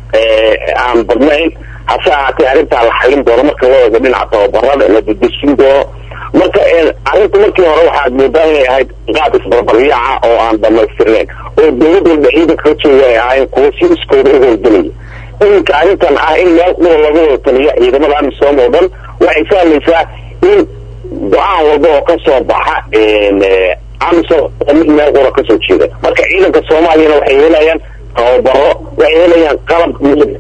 aan badnayn hase ahaatee arrintaa la xalin doono marka loo eego dhinaca tababarada la dedejin doono marka arrinta markii hore waxaad moodaa inay ahayd qaab isbarbaryaaca oo aan dhamaystirnayn oo dowlad walba ciidanka ka jooga ay ahaayeen kuwo si iskooda u howlgelaya iminka arrintan ah in meel qura laga wada taliyo ciidamada amisom oo dhan waxay sahlaysaa in go-aan walba oo kasoo baxa amisom mid meel qura kasoo jeeda marka ciidanka soomaaliyana waxay helayaan tababaro waxay helayaan qalab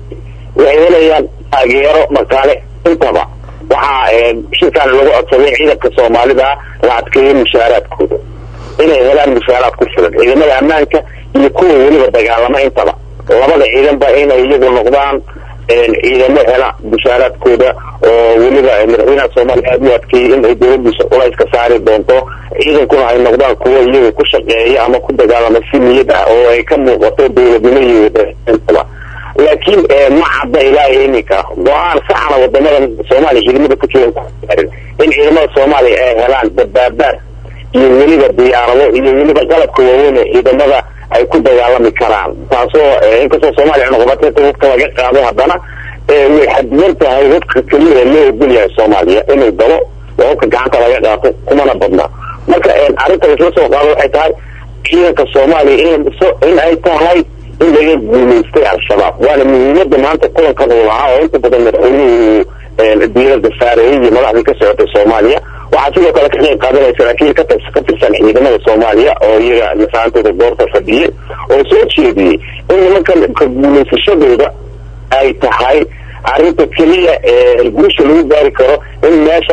waxay helayaan taageero dhaqaale intaba waxaa shirkaan lagu codsaday ciidanka soomaalida la adkeeyo mushaaraadkooda inay helaan mushaaraad ku filan ciidamada ammaanka iyo kuwa weliba dagaalama intaba labada ciidanba inay iyagu noqdaan ciidamo hela mushaaraadkooda oo weliba madaxweynaha soomaaliya aada u adkeeyey in ay dowladiisa culays ka saari doonto ciidankuna ay noqdaan kuwo iyaga ku shaqeeya ama ku dagaalama si niyad ah oo ay ka muuqato dowladnimo iyo intaba laakiin ma cadda ilaa iminka go-aan saxna wadamada soomaaliya ciidamada ku joogan kuarin in ciidamada soomaaliya ay helaan dabaabaad iyo weliba diyaarado iyo weliba qalabka waaweyn ee ciidamada ay ku dagaalami karaan taasoo inkastoo soomaaliya cunuqabateynta hubka laga qaado haddana way xadidan tahay hubka keliya ee loo ogol yahay soomaaliya inuu galo oo hubka gacanta laga qaato kumana badna marka arrinta laisla soo qaado waxay tahay ciidanka soomaaliya in la dhiso in ay tahay in laga guulaystay al-shabaab waana muhiimada maanta kulankan uu lahaa oo inta badan madaxweynuhu diirada saareeyay iyo madaxdii ka socotay soomaaliya waxaa sidoo kale ka qayb qaadanaya saraakiil ka ka tirsan ciidamada soomaaliya oo iyaga nasaantooda goorta fadhiyay oo soo jeediyey in nimankan ka guulaysashadooda ay tahay arrinta keliya ee guusha lagu gaari karo in meesha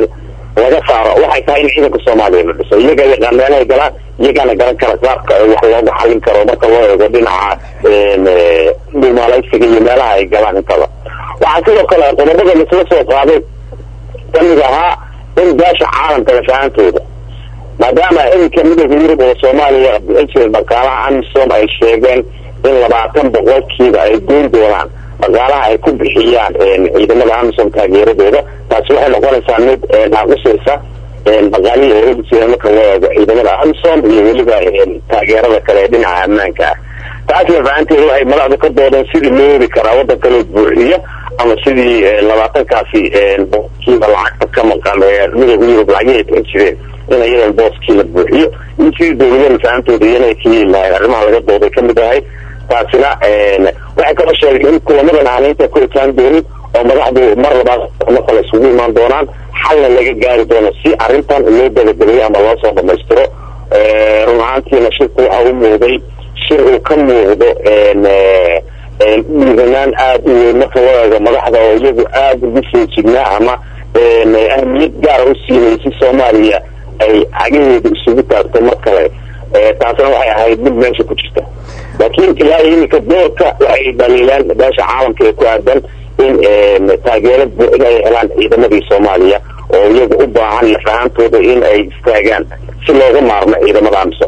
laga saaro waxay tahay in ciidanka soomaaliya la dhiso iyaga yaqaan meelahay galaan iyagaana garan kara qaabka wax looga xalin karo marka loo eego dhinaca dhumaalaysiga iyo meelaha ay galaan intaba waxaa sidoo kale qodobada laisla soo qaaday kamid ahaa in beesha caalamka lafahaantooda maadaama iminka midooda yurub oo soomaaliya bixin dhaqaalaha amisom ay sheegeen in labaatan boqolkiiba ay goyn doonaan dhaqaalaha ay ku bixiyaan ciidamada amisom taageeradooda taasi waxay noqonaysaa mid naaqusaysa dhaqaalihii ay ugiseen marka loo eego ciidamada amisom iyo weliba taageerada kale ee dhinaca ammaanka ah taas lafahanteeda waxay madaxdu ka doodeen sidii loo heli karaa waddanka loo buuxiyo ama sidii labaatankaasi boqolkiiba lacagta ka maqan ee midooda yurub lacagihii ay bixin jireen in iyadan booskii la buuxiyo in sidii dowlada lafahantooda iyana ay ka heli lahayn arrimaha laga dooday kamid ahay taasina waxay kaloo sheegay in kulamadan aan inta ku itaan doonin oo madaxdu mar labaad kulamo kale isugu imaan doonaan xalna laga gaari doono si arrintan loo dabagabeeyo ama loo soo dhamaystiro run ahaantiina shirku waxa u muuday shir uu ka muuqdo dhiiranaan aada u weyn marka wadaaga madaxda oo iyagu aada ugu soo jignaa ama ahmiyad gaara u siinay si soomaaliya ay cagaheeda isugu taagto mar kale taasna waxay ahayd mid meesha ku jirta laakiin ilaa iminka doorka waxay dhaliilaan beesha caalamka ee ku aadan in taageero buuxda ay helaan ciidamadii soomaaliya oo iyagu u baahan lafahaantooda in ay istaagaan si looga maarmo ciidamada amisom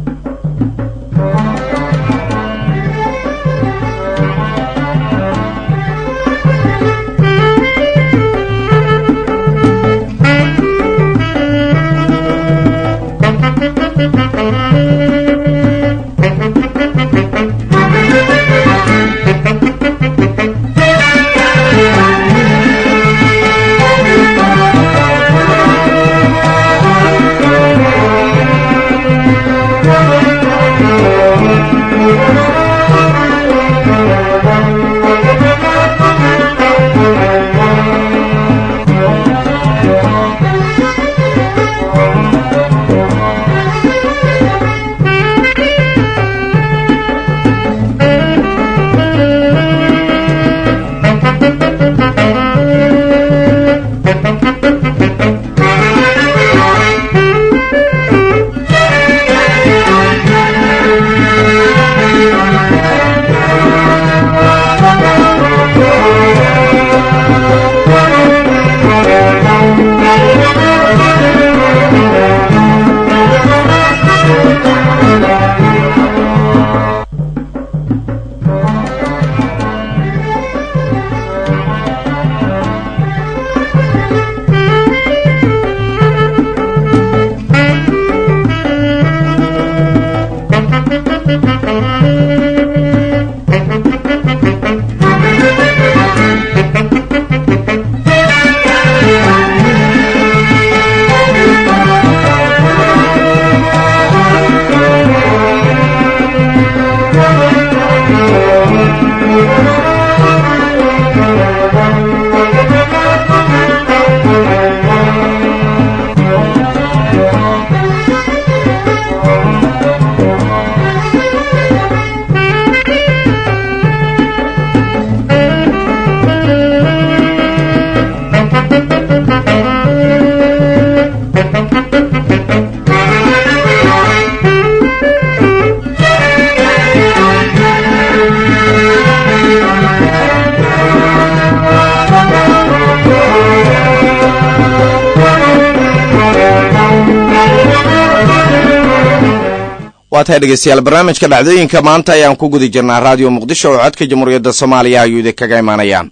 waa tahay dhegeystayaal barnaamijka dhacdooyinka maanta ayaan ku guda jirnaa raadiyo muqdisho oo codka jamhuuriyadda soomaaliya ayuu idin kaga imaanaya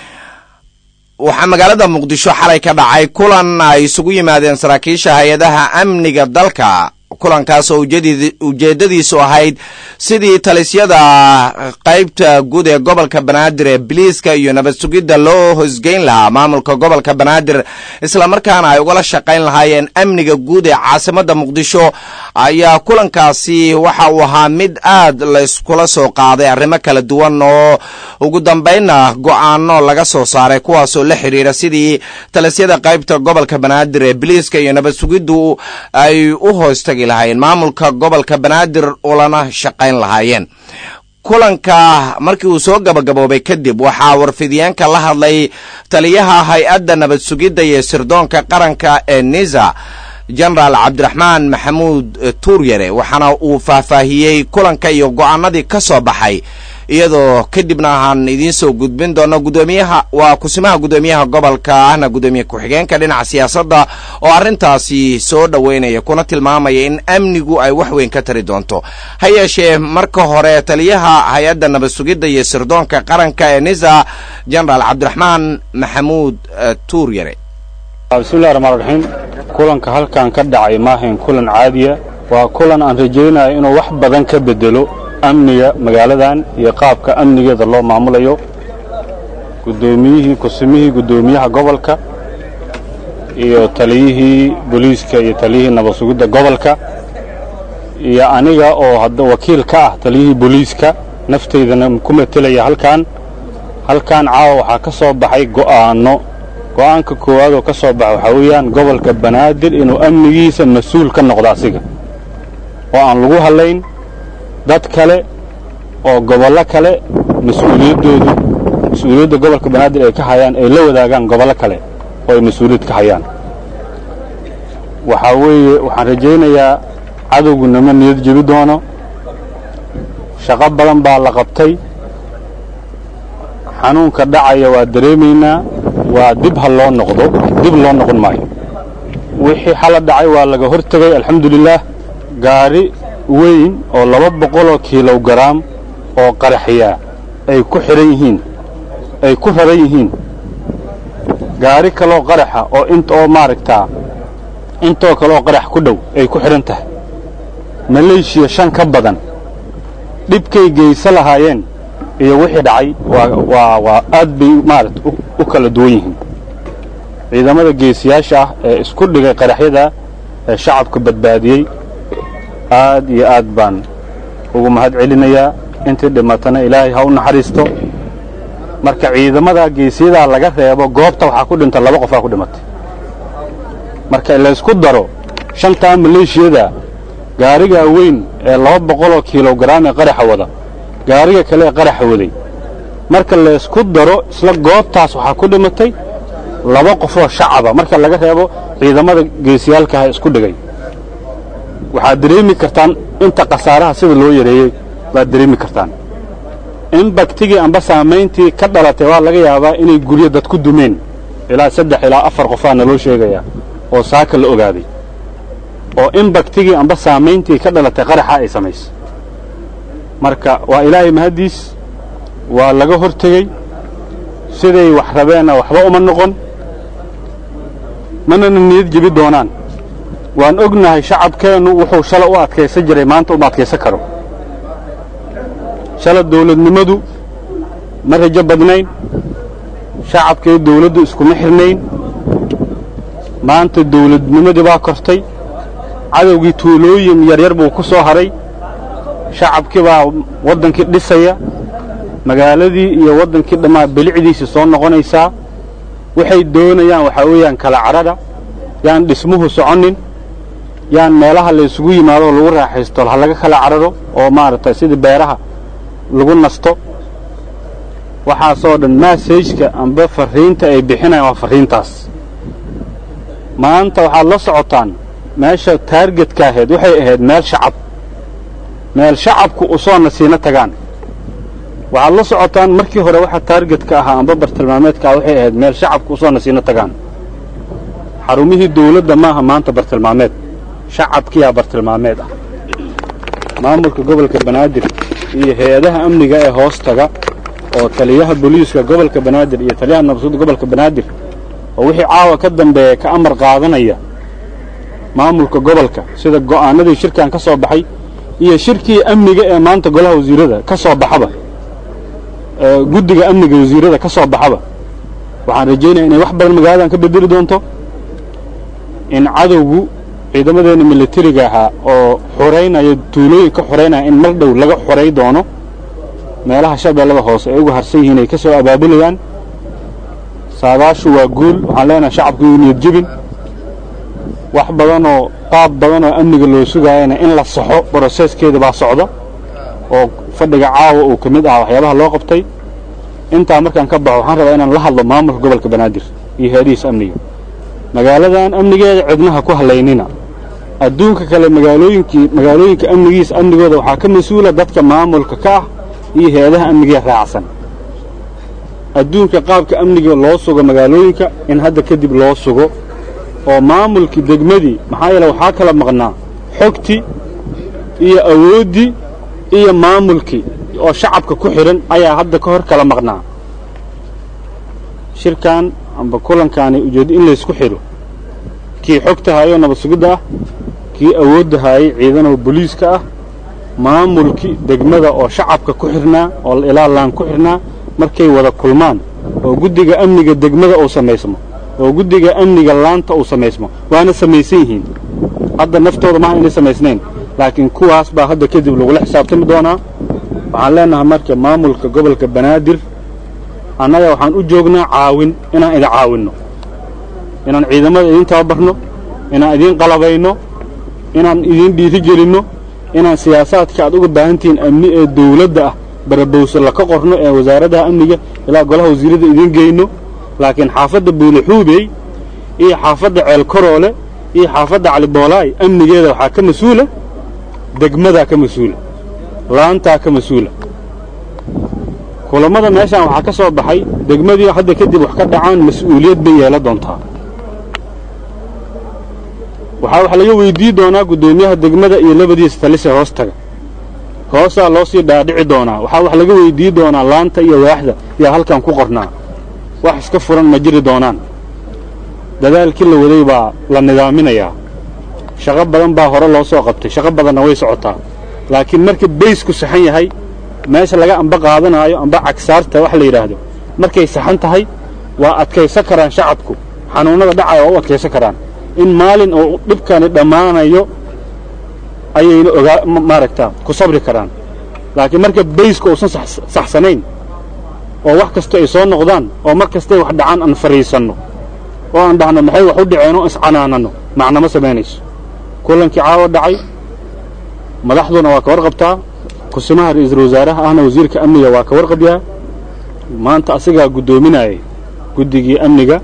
waxaa magaalada muqdisho xalay ka dhacay kulan ay isugu yimaadeen saraakiisha hay-adaha amniga dalka kulankaas oo ujeedadiisu ahayd sidii talisyada qaybta guud ee gobolka banaadir ee biliiska iyo nabad sugidda loo hosgeyn lahaa maamulka gobolka banaadir islamarkaana ay ugala shaqayn lahaayeen amniga guud ee caasimada muqdisho ayaa kulankaasi waxa uu ahaa mid aad layskula soo qaaday arrimo kala duwan oo ugu dambaynna go-aano laga soo saaray kuwaasoo la xiriira sidii talisyada qaybta gobolka banaadir ee biliiska iyo nabad sugiddu ay u hoostagi lahaayeen maamulka gobolka banaadir ulana shaqayn lahaayeen kulanka markii uu soo gabagaboobay kadib waxaa warfidyaanka la hadlay taliyaha hay-adda nabad sugidda iyo sirdoonka qaranka ee nisa jenaraal cabdiraxmaan maxamuud tuuryare waxaana uu faahfaahiyey kulanka iyo go-aanadii ka soo baxay iyadoo kadibna aan idiin soo gudbin doono gudoomiyaha waa kusimaha gudoomiyaha gobolka ahna gudoomiye ku-xigeenka dhinaca siyaasadda oo arrintaasi soo dhoweynaya kuna tilmaamaya in amnigu ay wax weyn ka tari doonto ha yeeshee marka hore taliyaha hay-adda nabad sugidda iyo sirdoonka qaranka ee nisa jenaraal cabdiraxmaan maxamuud tuuryare bismillahi raxmaan raxiim kulanka halkan ka dhacay maahayn kulan caadiya waa kulan aan rajaynayo inuu wax badan ka bedelo amniga magaaladan iyo qaabka amnigeeda loo maamulayo gudoomiyihii kusumihii guddoomiyaha gobolka iyo taliyihii booliiska iyo taliyihii nabad sugidda gobolka iyo aniga oo hadda wakiil ka ah taliyihii booliiska naftaydana ku matelaya halkan halkan caawa waxaa ka soo baxay go'aanno go'aanka koowaad oo ka soo baxa waxaa weeyaan gobolka banaadir inuu amnigiisa mas-uul ka noqdo asiga oo aan lagu hadlayn dad kale oo gobollo kale mas-uuliyaddoodu mas-uuliyadda gobolka banaadir ay ka hayaan ay la wadaagaan gobollo kale oo ay mas-uuliyad ka hayaan waxaa weeye waxaan rajaynayaa cadowgu nama niyad jebi doono shaqo badan baa la qabtay xanuunka dhacaya waa dareemaynaa waa dib ha loo noqdo dib loo noqon maayo wixii xala dhacay waa laga hor tegay alxamdulilaah gaari weyn oo laba boqoloo kilogaraam oo qaraxyaa ay ku xidhan yihiin ay ku raran yihiin gaari kaloo qaraxa oo int oo maaragtaa intoo kale oo qarax ku dhow ay ku xidhan tahay maleeshiya shan ka badan dhibkay geysa lahaayeen iyo wixii dhacay waa waa waa aad bay maarata u kala duwan yihiin ciidamada geesiyaasha ah ee isku dhigay qaraxyada ee shacabka badbaadiyey aad iyo aad baan ugu mahad celinayaa intii dhimatana ilaahay ha u naxariisto marka ciidamada geesiyadaa laga reebo goobta waxaa ku dhinta laba qofaa ku dhimatay marka laysku daro shantaa maleeshiyada gaarigaa weyn ee laba boqoloo kilogaraam ee qaraxa wada gaariga kale ee qaraxa waday marka laysku daro isla goobtaas waxaa ku dhimatay laba qofoo shacaba marka laga reebo ciidamada geesiyaalkaha isku dhigay waxaad dareemi kartaan inta khasaaraha sida loo yareeyey baad dareemi kartaan in baktigii amba saamayntii ka dhalatay waa laga yaabaa inay guryo dad ku dumeen ilaa saddex ilaa afar qofaa naloo sheegayaa oo saaka la ogaaday oo in baktigii amba saamayntii ka dhalatay qaraxa ay samaysay marka waa ilaahay mahaddiis waa laga hor tegey siday wax rabeenna waxba uma noqon manana niyad jebi doonaan waan ognahay shacabkeennu wuxuu shala u adkaysan jiray maanta uma adkaysan karo shala dawladnimadu ma rajo badnayn shacabkii dawladdu iskuma xirnayn maanta dawladnimadii baa kortay cadowgii tuulooyin yaryar buu ku soo haray shacabkii baa waddankii dhisaya magaaladii iyo waddankii dhammaa bilicdiisii soo noqonaysaa waxay doonayaan waxaa weeyaan kala cadhadha yaan dhismuhu soconin yaan meelaha laysugu yimaado oo lagu raaxaysto ha laga kala cadhadho oo maaragtay sidii beeraha lagu nasto waxaasoo dhan maasajka amba farriinta ay bixinayaan waa farriintaas maanta waxaad la socotaan meesha taargetka ahayd waxay ahayd meel shacab meel shacabku u soo nasiino tagaan waxaad la socotaan markii hore waxa taargetka ahaa amba bartilmaameedka ah waxay ahayd meel shacabku u soo nasiino tagaan xarumihii dawladda maaha maanta bartilmaameed shacabkiyaa bartilmaameed ah maamulka gobolka banaadir iyo hay-adaha amniga ee hoos taga oo taliyaha booliiska gobolka banaadir iyo taliyaha nabsudda gobolka banaadir oo wixii caawa ka dambeeya ka amar qaadanaya maamulka gobolka sida go'aanadii shirkan ka soo baxay iyo shirkii amniga ee maanta golaha wasiirada ka soo baxaba guddiga amniga wasiirada ka soo baxaba waxaan rajaynaya inay wax badan magaaladan ka bedeli doonto in cadowgu ciidamadeenna militariga ahaa oo xoraynaya tuulooyinka xoraynaya in mar dhow laga xoray doono meelaha shabeellada hoose ay uga harsan yihiin ay ka soo abaabulayaan saadaashu waa guul waxaan leenahay shacabku yuu niyad jebin wax badanoo qaab badan oo amniga loo sugaayana in la saxo broseskeeda baa socda oo fadhiga caawa uu ka mid ahaa waxyaabaha loo qabtay intaa markaan ka baxo waxaan rabaa inaan la hadlo maamulka gobolka banaadir iyo hay-adihiisa amniga magaaladan amnigeeda cidnaha ku hallaynina adduunka kale magaalooyinkii magaalooyinka amnigiisa amnigooda waxaa ka mas-uula dadka maamulka ka ah iyo hay-adaha amnigae raacsan adduunka qaabka amniga loo sugo magaalooyinka in hadda kadib loo sugo oo maamulkii degmadii maxaa yeele waxaa kala maqnaa xogtii iyo awooddii iyo maamulkii oo shacabka ku xidhan ayaa hadda ka hor kala maqnaa shirkan amba kulankaani ujeeddo in laysku xidho kii xogta haayoo nabad sugidda ah kii awoodda haayay ciidanoo boliiska ah maamulkii degmada oo shacabka ku xidhnaa oo ilaa laan ku xidhnaa markay wada kulmaan oo guddiga amniga degmada uu samaysmo oo guddiga amniga laanta uu samaysmo waana samaysan yihiin hadda naftooda maaha inay samaysnayn laakiin kuwaas baa hadda kadib lagula xisaabtami doonaa waxaan leenahay marka maamulka gobolka banaadir annaga waxaan u joognaa caawin inaan idin caawinno inaan ciidamada idiin tababarno inaan idiin qalabayno inaan idiin dhiiri gelinno inaan siyaasaadka aad uga baahantihiin amni ee dawladda ah barabowse laka qorno ee wasaaradaha amniga ilaa golaha wasiirada idiin geyno laakiin xaafadda buulixuubey iyo xaafadda ceelkaroole iyo xaafadda caliboolaay amnigeeda waxaa ka mas-uula degmadaa ka mas-uula laantaa ka mas-uula kulammada meeshaan waxaa ka soo baxay degmadii hadda kadib wax ka dhacaan mas-uuliyad bay yeela doontaa waxaa wax laga weydii doonaa guddoomiyaha degmada iyo labadiisa talise hoos taga hoosaa loo sii dhaadhici doonaa waxaa wax laga weydii doonaa laanta iyo waaxda yaa halkan ku qornaa wax iska furan ma jiri doonaan dadaalkii la waday baa la nidaaminayaa shaqo badan baa hore loo soo qabtay shaqo badanna way socotaa laakiin marka baysku saxan yahay meesha laga amba qaadanaayo amba cagsaarta wax la yidhaahdo markay saxan tahay waa adkaysan karaan shacabku xanuunnada dhacaya waa u adkaysan karaan in maalin uu dhibkani dhammaanayo ayayna ogaa maaragtaa ku sabri karaan laakiin marka bayska uusan saxsanayn oo wax kasta ay soo noqdaan oo mar kastay wax dhacaan aan fadhiisanno oo aan dhahno maxay wax u dhaceen oo iscanaananno macnama samaynayso kulankii caawa dhacay madaxduna waa ka warqabtaa kusimaha ra'iisul wasaaraha ahna wasiirka amniga waa ka warqabyaa maanta asigaa guddoominayay guddigii amniga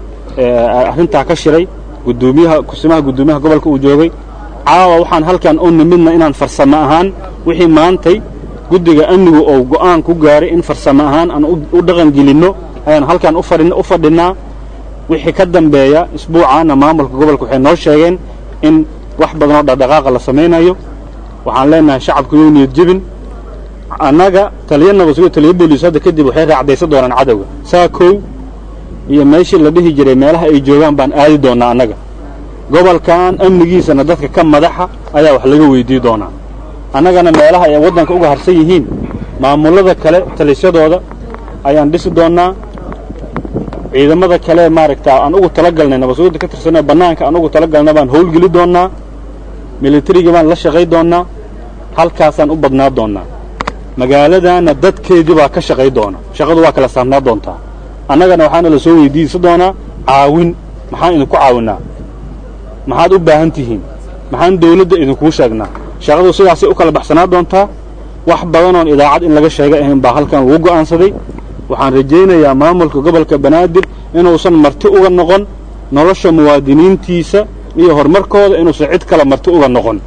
arrintaa ka shiray gudoomiyaha kusimaha guddoomiyaha gobolka uu joogay caawa waxaan halkan u nimidna inaan farsamo ahaan wixii maantay guddiga amnigu oo go'aan ku gaaray in farsamo ahaan aan u dhaqan gelinno ayaan halkan u fadhinnaa wixii ka dambeeya isbuucaana maamulka gobolka waxay noo sheegeen in wax badanoo dhaqdhaqaaqa la samaynayo waxaan leenahay shacabku you niyad jebin annaga taliya nabadsugo taliya booliis hadda kadib waxay raacdaysan doonaan cadowga saa kow iyo meeshii la dhihi jiray meelaha ay joogaan baan aadi doonnaa annaga gobolkan amnigiisana dadka ka madaxa ayaa wax laga weydii doonaa annagana meelaha ay waddanka uga harsan yihiin maamullada kale talisyadooda ayaan dhisi doonnaa ciidamada kale maaragtaa aan ugu talagalnay nabadsugidda ka tirsanee bannaanka aan ugu talagalna baan howlgeli doonnaa militariga baan la shaqay doonnaa halkaasaan u badnaa doonnaa magaaladaanna dadkeedii baa ka shaqay doona shaqadu waa kala saarnaa doontaa annagana waxaana la soo weydiisan doonaa caawin maxaan idinku caawinnaa maxaad u baahan tihiin maxaan dawladda idinkuu sheegnaa shaqadu sidaasay u kala baxsanaa doontaa wax badanoon idaacad in laga sheega ahayn baa halkan lagu go'aansaday waxaan rajaynayaa maamulka gobolka banaadir inuusan marti uga noqon nolosha muwaadiniintiisa iyo horumarkooda inuusan cid kale marti uga noqon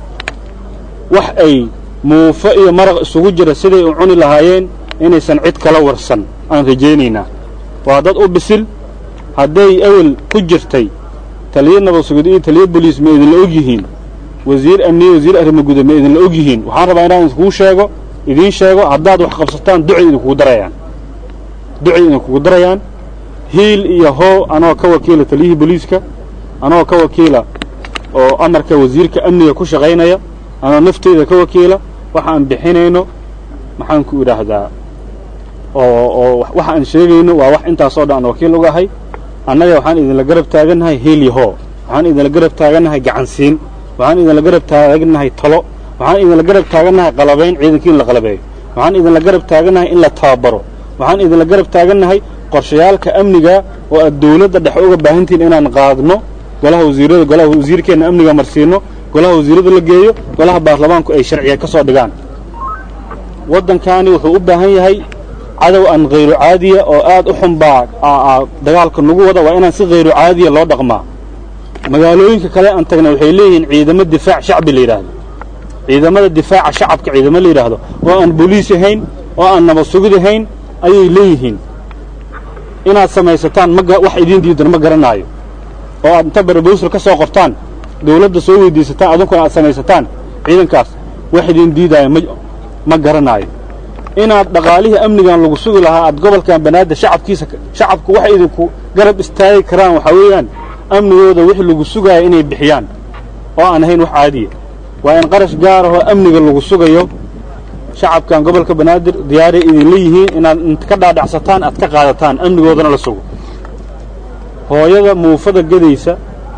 wax ay muufo iyo maraq isugu jira siday u cuni lahaayeen inaysan cid kala warsan aan rajaynaynaa waa dad u bisil hadday ewel ku jirtay taliya nabadsugid iyo taliya boliis ma idinla og yihiin wasiir amniye wasiir arrimo guda ma idinla og yihiin waxaan rabaa inaan idinkuu sheego idiin sheego haddaad wax qabsataan ducay idinkugu darayaan ducay idinkugu darayaan hiil iyo hoo anoo ka wakiila taliyihii boliiska anoo ka wakiila oo amarka wasiirka amniga ku shaqaynaya anoo nafteyda ka wakiila waxa aan bixinayno maxaan ku idhaahdaa oo oo waxa aan sheegayno waa wax intaasoo dhan aan wakiil uga ahay annaga waxaan idinla garab taagannahay hiil iyo hoo waxaan idinla garab taagannahay gacansiin waxaan idinla garab taagannahay talo waxaan idinla garab taagannahay qalabayn ciidankii in la qalabeeyo waxaan idinla garab taagannahay in la tababaro waxaan idinla garab taagannahay qorshayaalka amniga oo aad dawladda dhexe uga baahantihiin inaan qaadno golaha wasiirada golaha wasiirkeenna amniga marsiino golaha wasiirada la geeyo golaha baarlamaanku ay sharciya ka soo dhigaan waddankaani wuxuu u baahan yahay cadow aan khayru caadiya oo aad u xun baa dagaalka nagu wada waa inaan si khayru caadiya loo dhaqmaa magaalooyinka kale aan tagna waxay leeyihiin ciidamo difaac shacbi la yidhaahdo ciidamada difaaca shacabka ciidamo la yidhaahdo oo aan boliis ahayn oo aan nabad sugid ahayn ayay leeyihiin inaad samaysataan ma wax idiin diidan ma garanaayo oo aad inta barbowsal ka soo qortaan dawladda soo weydiisataan adunkuna aad samaysataan ciidankaas wax idiin diidaayo ma ma garanaayo inaad dhaqaalihii amnigan lagu sugi lahaa aad gobolkan banaadir shacabkiisa shacabku waxay idinku garab istaagi karaan waxaa weeyaan amnigooda wixii lagu sugaaya inay bixiyaan oo aan ahayn wax caadiya waa in qarash gaar ahoo amniga lagu sugayo shacabkan gobolka banaadir diyaaray idinla yihiin inaad int ka dhaadhacsataan aad ka qaadataan amnigoodana la sugo hooyada muufada gedaysa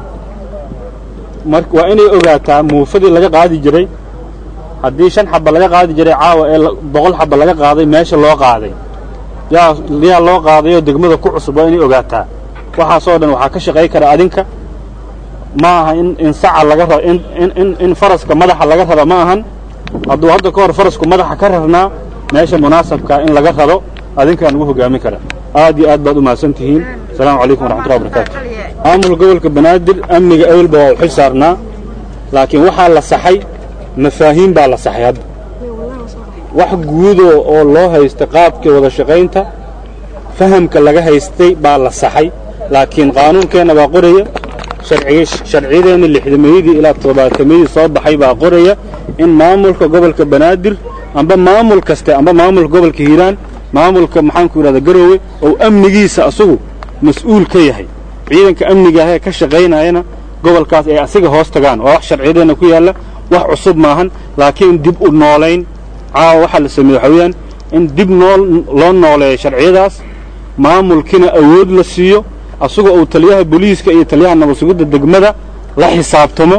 mar waa inay ogaataa muufadii laga qaadi jiray haddii shan xaba laga qaadi jiray caawa ee boqol xaba laga qaaday meesha loo qaaday yaa yaa loo qaadayoo degmada ku cusub waa inay ogaataa waxaasoo dhan waxaa ka shaqay kara adinka ma aha in in saca laga raba in in in in faraska madaxa laga raba ma ahan hadduu hadda ka hor farasku madaxa ka rarnaa meesha munaasabkaa in laga rado adinkaan ugu hogaamin kara aad iyo aad baad u mahadsan tihiin asalaamu calaykum waraxmatullahi wabarakaatu maamulka gobolka banaadir amniga ewelba waa u xil saarnaa laakiin waxaa la saxay mafaahiim baa la saxay hadda wax guudoo oo loo haysta qaabkii wada shaqaynta fahamka laga haystay baa la saxay laakiin qaanuunkeenna baa qoraya sharciyadeenna lixdameeyadii ilaa toddobaatameyadii soo baxay baa qoraya in maamulka gobolka banaadir amba maamul kaste amba maamulka gobolka hiiraan maamulka maxaanku yidhahda garoowe oo amnigiisa asagu mas-uul ka yahay ciidanka amniga ahee ka shaqaynayana gobolkaas ay asiga hoos tagaan waa wax sharciyadeenna ku yaalla wax cusub maahan laakiin dib u noolayn caawa waxaa la sameeye waxaa weeyaan in dib nool loo nooleeyo sharciyadaas maamulkina awood la siiyo asagoo uu taliyaha booliiska iyo taliyaha nabadsugidda degmada la xisaabtamo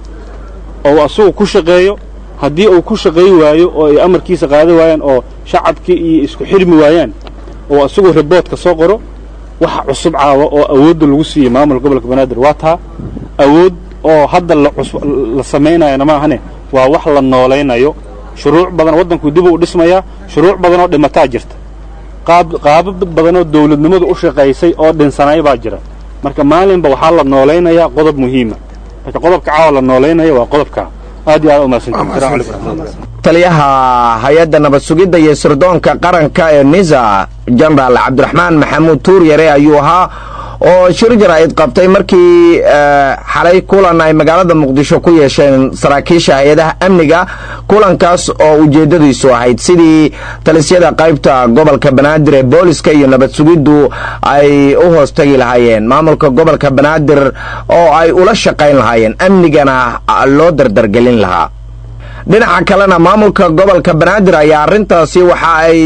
oo asagu ku shaqeeyo haddii uu ku shaqayn waayo oo ay amarkiisa qaada waayaan oo shacabkii iyo isku xirmi waayaan oo asagoo riboodka soo qoro waxa cusub caawa oo awoodda lagu siiyey maamulka gobolka banaadir waa taa awood oo hadda la samaynayana maahane waa wax la noolaynayo shuruuc badan waddanku dib u dhismayaa shuruuc badan oo dhimataa jirta qaabab badanoo dawladnimadu u shaqaysay oo dhinsanay baa jira marka maalinba waxaa la noolaynayaa qodob muhiima marka qodobka caawa la noolaynaya waa qodobkaa aad iyo aad umahadsantahi taliyaha hay-adda nabad sugidda iyo sirdoonka qaranka ee nisa jenaraal cabdiraxmaan maxamuud tuuryare ayuu ahaa oo shir jaraa'id qabtay markii xalay kulan ay magaalada muqdisho ku yeesheen saraakiisha hay-adaha amniga kulankaas oo ujeeddadiisu ahayd sidii talisyada qaybta gobolka banaadir ee booliska iyo nabad sugiddu ay u hoos tagi lahaayeen maamulka gobolka banaadir oo ay ula shaqayn lahaayeen amnigana loo dardargelin lahaa dhinaca kalena maamulka gobolka banaadir ayaa arrintaasi waxa ay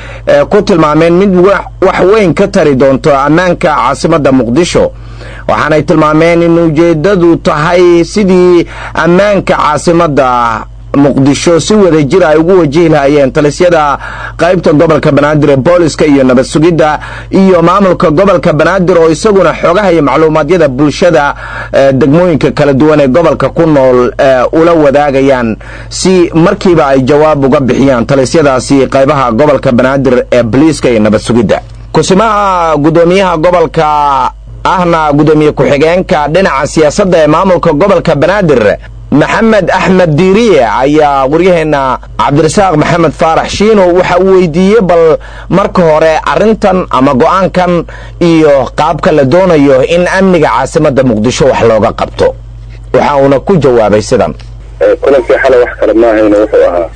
ku tilmaameen mid wax weyn ka tari doonto ammaanka caasimadda muqdisho waxaanay tilmaameen in ujeeddadu tahay sidii ammaanka caasimadda muqdisho si wada jir ay ugu wajihi lahayeen talisyada qaybta gobolka banaadir ee booliska iyo nabad sugidda iyo maamulka gobolka banaadir oo isaguna xoogaha iyo macluumaadyada bulshada degmooyinka kala duwan ee gobolka ku nool ula wadaagayaan si markiiba ay jawaab uga bixiyaan talisyadaasi qaybaha gobolka banaadir ee boliiska iyo nabad sugidda kusimaha guddoomiyaha gobolka ahna guddoomiye ku-xigeenka dhinaca siyaasadda ee maamulka gobolka banaadir maxamed axmed diiriye ayaa waryaheenna cabdirasaaq maxamed faarax shiino waxa uu weydiiyey bal marka hore arrintan ama go'aankan iyo qaabka la doonayo in amniga caasimadda muqdisho wax looga qabto waxa uuna ku jawaabay sidan kulankii xalay wax kale maahayna wuxuu ahaa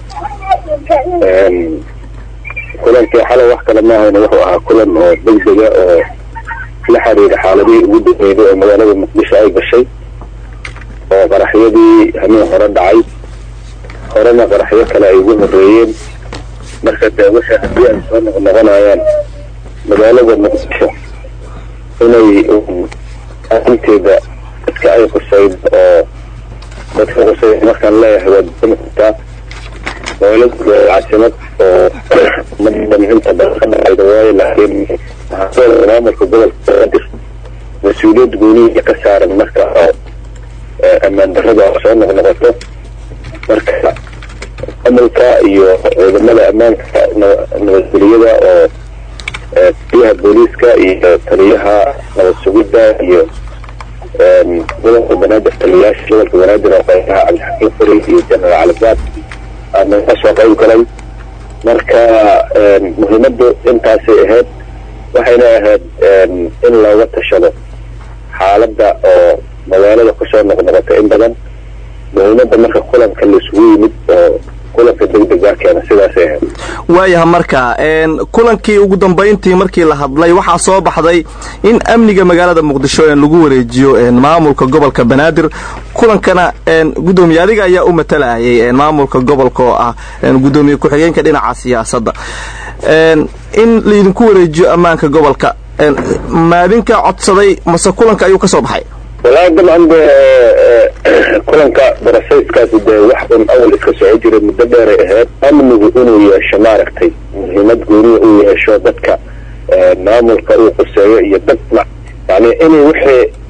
kulankii xalay wax kale maahayna wuxuu ahaa kulan oo degdega oo la xiriira xaaladihii ugu dambeeyay oo magaalada muqdisho ay gashay oo qaraxyadii hameen hore dhacay horena qaraxyo kale ay ugu horeeyeen marka dee waxay haddii ay soo noqnoqonayaan magaalada muqdisho inay arinteeda dadka ay qusayd oo dadka qusayd markaan leeyahay waa dami kartaa magaaladu waa caasimad oo madhan inta badan ka dhacayda waayo laakiin waxaa maamulka gobolka banaadir mas-uuliyad gooniya ka saaran marka oo ammaan darrada soo noqnoqoto marka maamulka iyo ciidamada ammaanka nabadgeliyada oo taliyaha booliiska iyo taliyaha nabad sugidda iyo gobolka banaadir taliyayaasha gobolka banaadir oo qaybaha cabdixakiim furi iyo jenaraal calibaad aana kasoo qayb galay marka muhiimaddu intaasay ahayd waxayna ahayd in looga tashado xaaladda oo magaalada kusoo noqnoqota in badan muhiimadda marka kulanka laisugu yimid oo kulanka degdega keena sidaasay ahayd waayaha marka kulankii ugu dambayntii markii la hadlay waxaa soo baxday in amniga magaalada muqdisho lagu wareejiyo maamulka gobolka banaadir kulankana gudoomiye adiga ayaa u matalayay maamulka gobolka oo ah gudoomiye ku-xigeenka dhinaca siyaasadda in laidinku wareejiyo ammaanka gobolka maadinka codsaday mase kulanka ayuu ka soo baxay walahi dabcan de kulanka barasayskaasi dee wax un awal iska soco jiray muddo dheeray ahayd amnigu inuu yeesho maaragtay muhiimad gooniya uu yeesho dadka maamulka uu quseeyo iyo dad yani inay wixii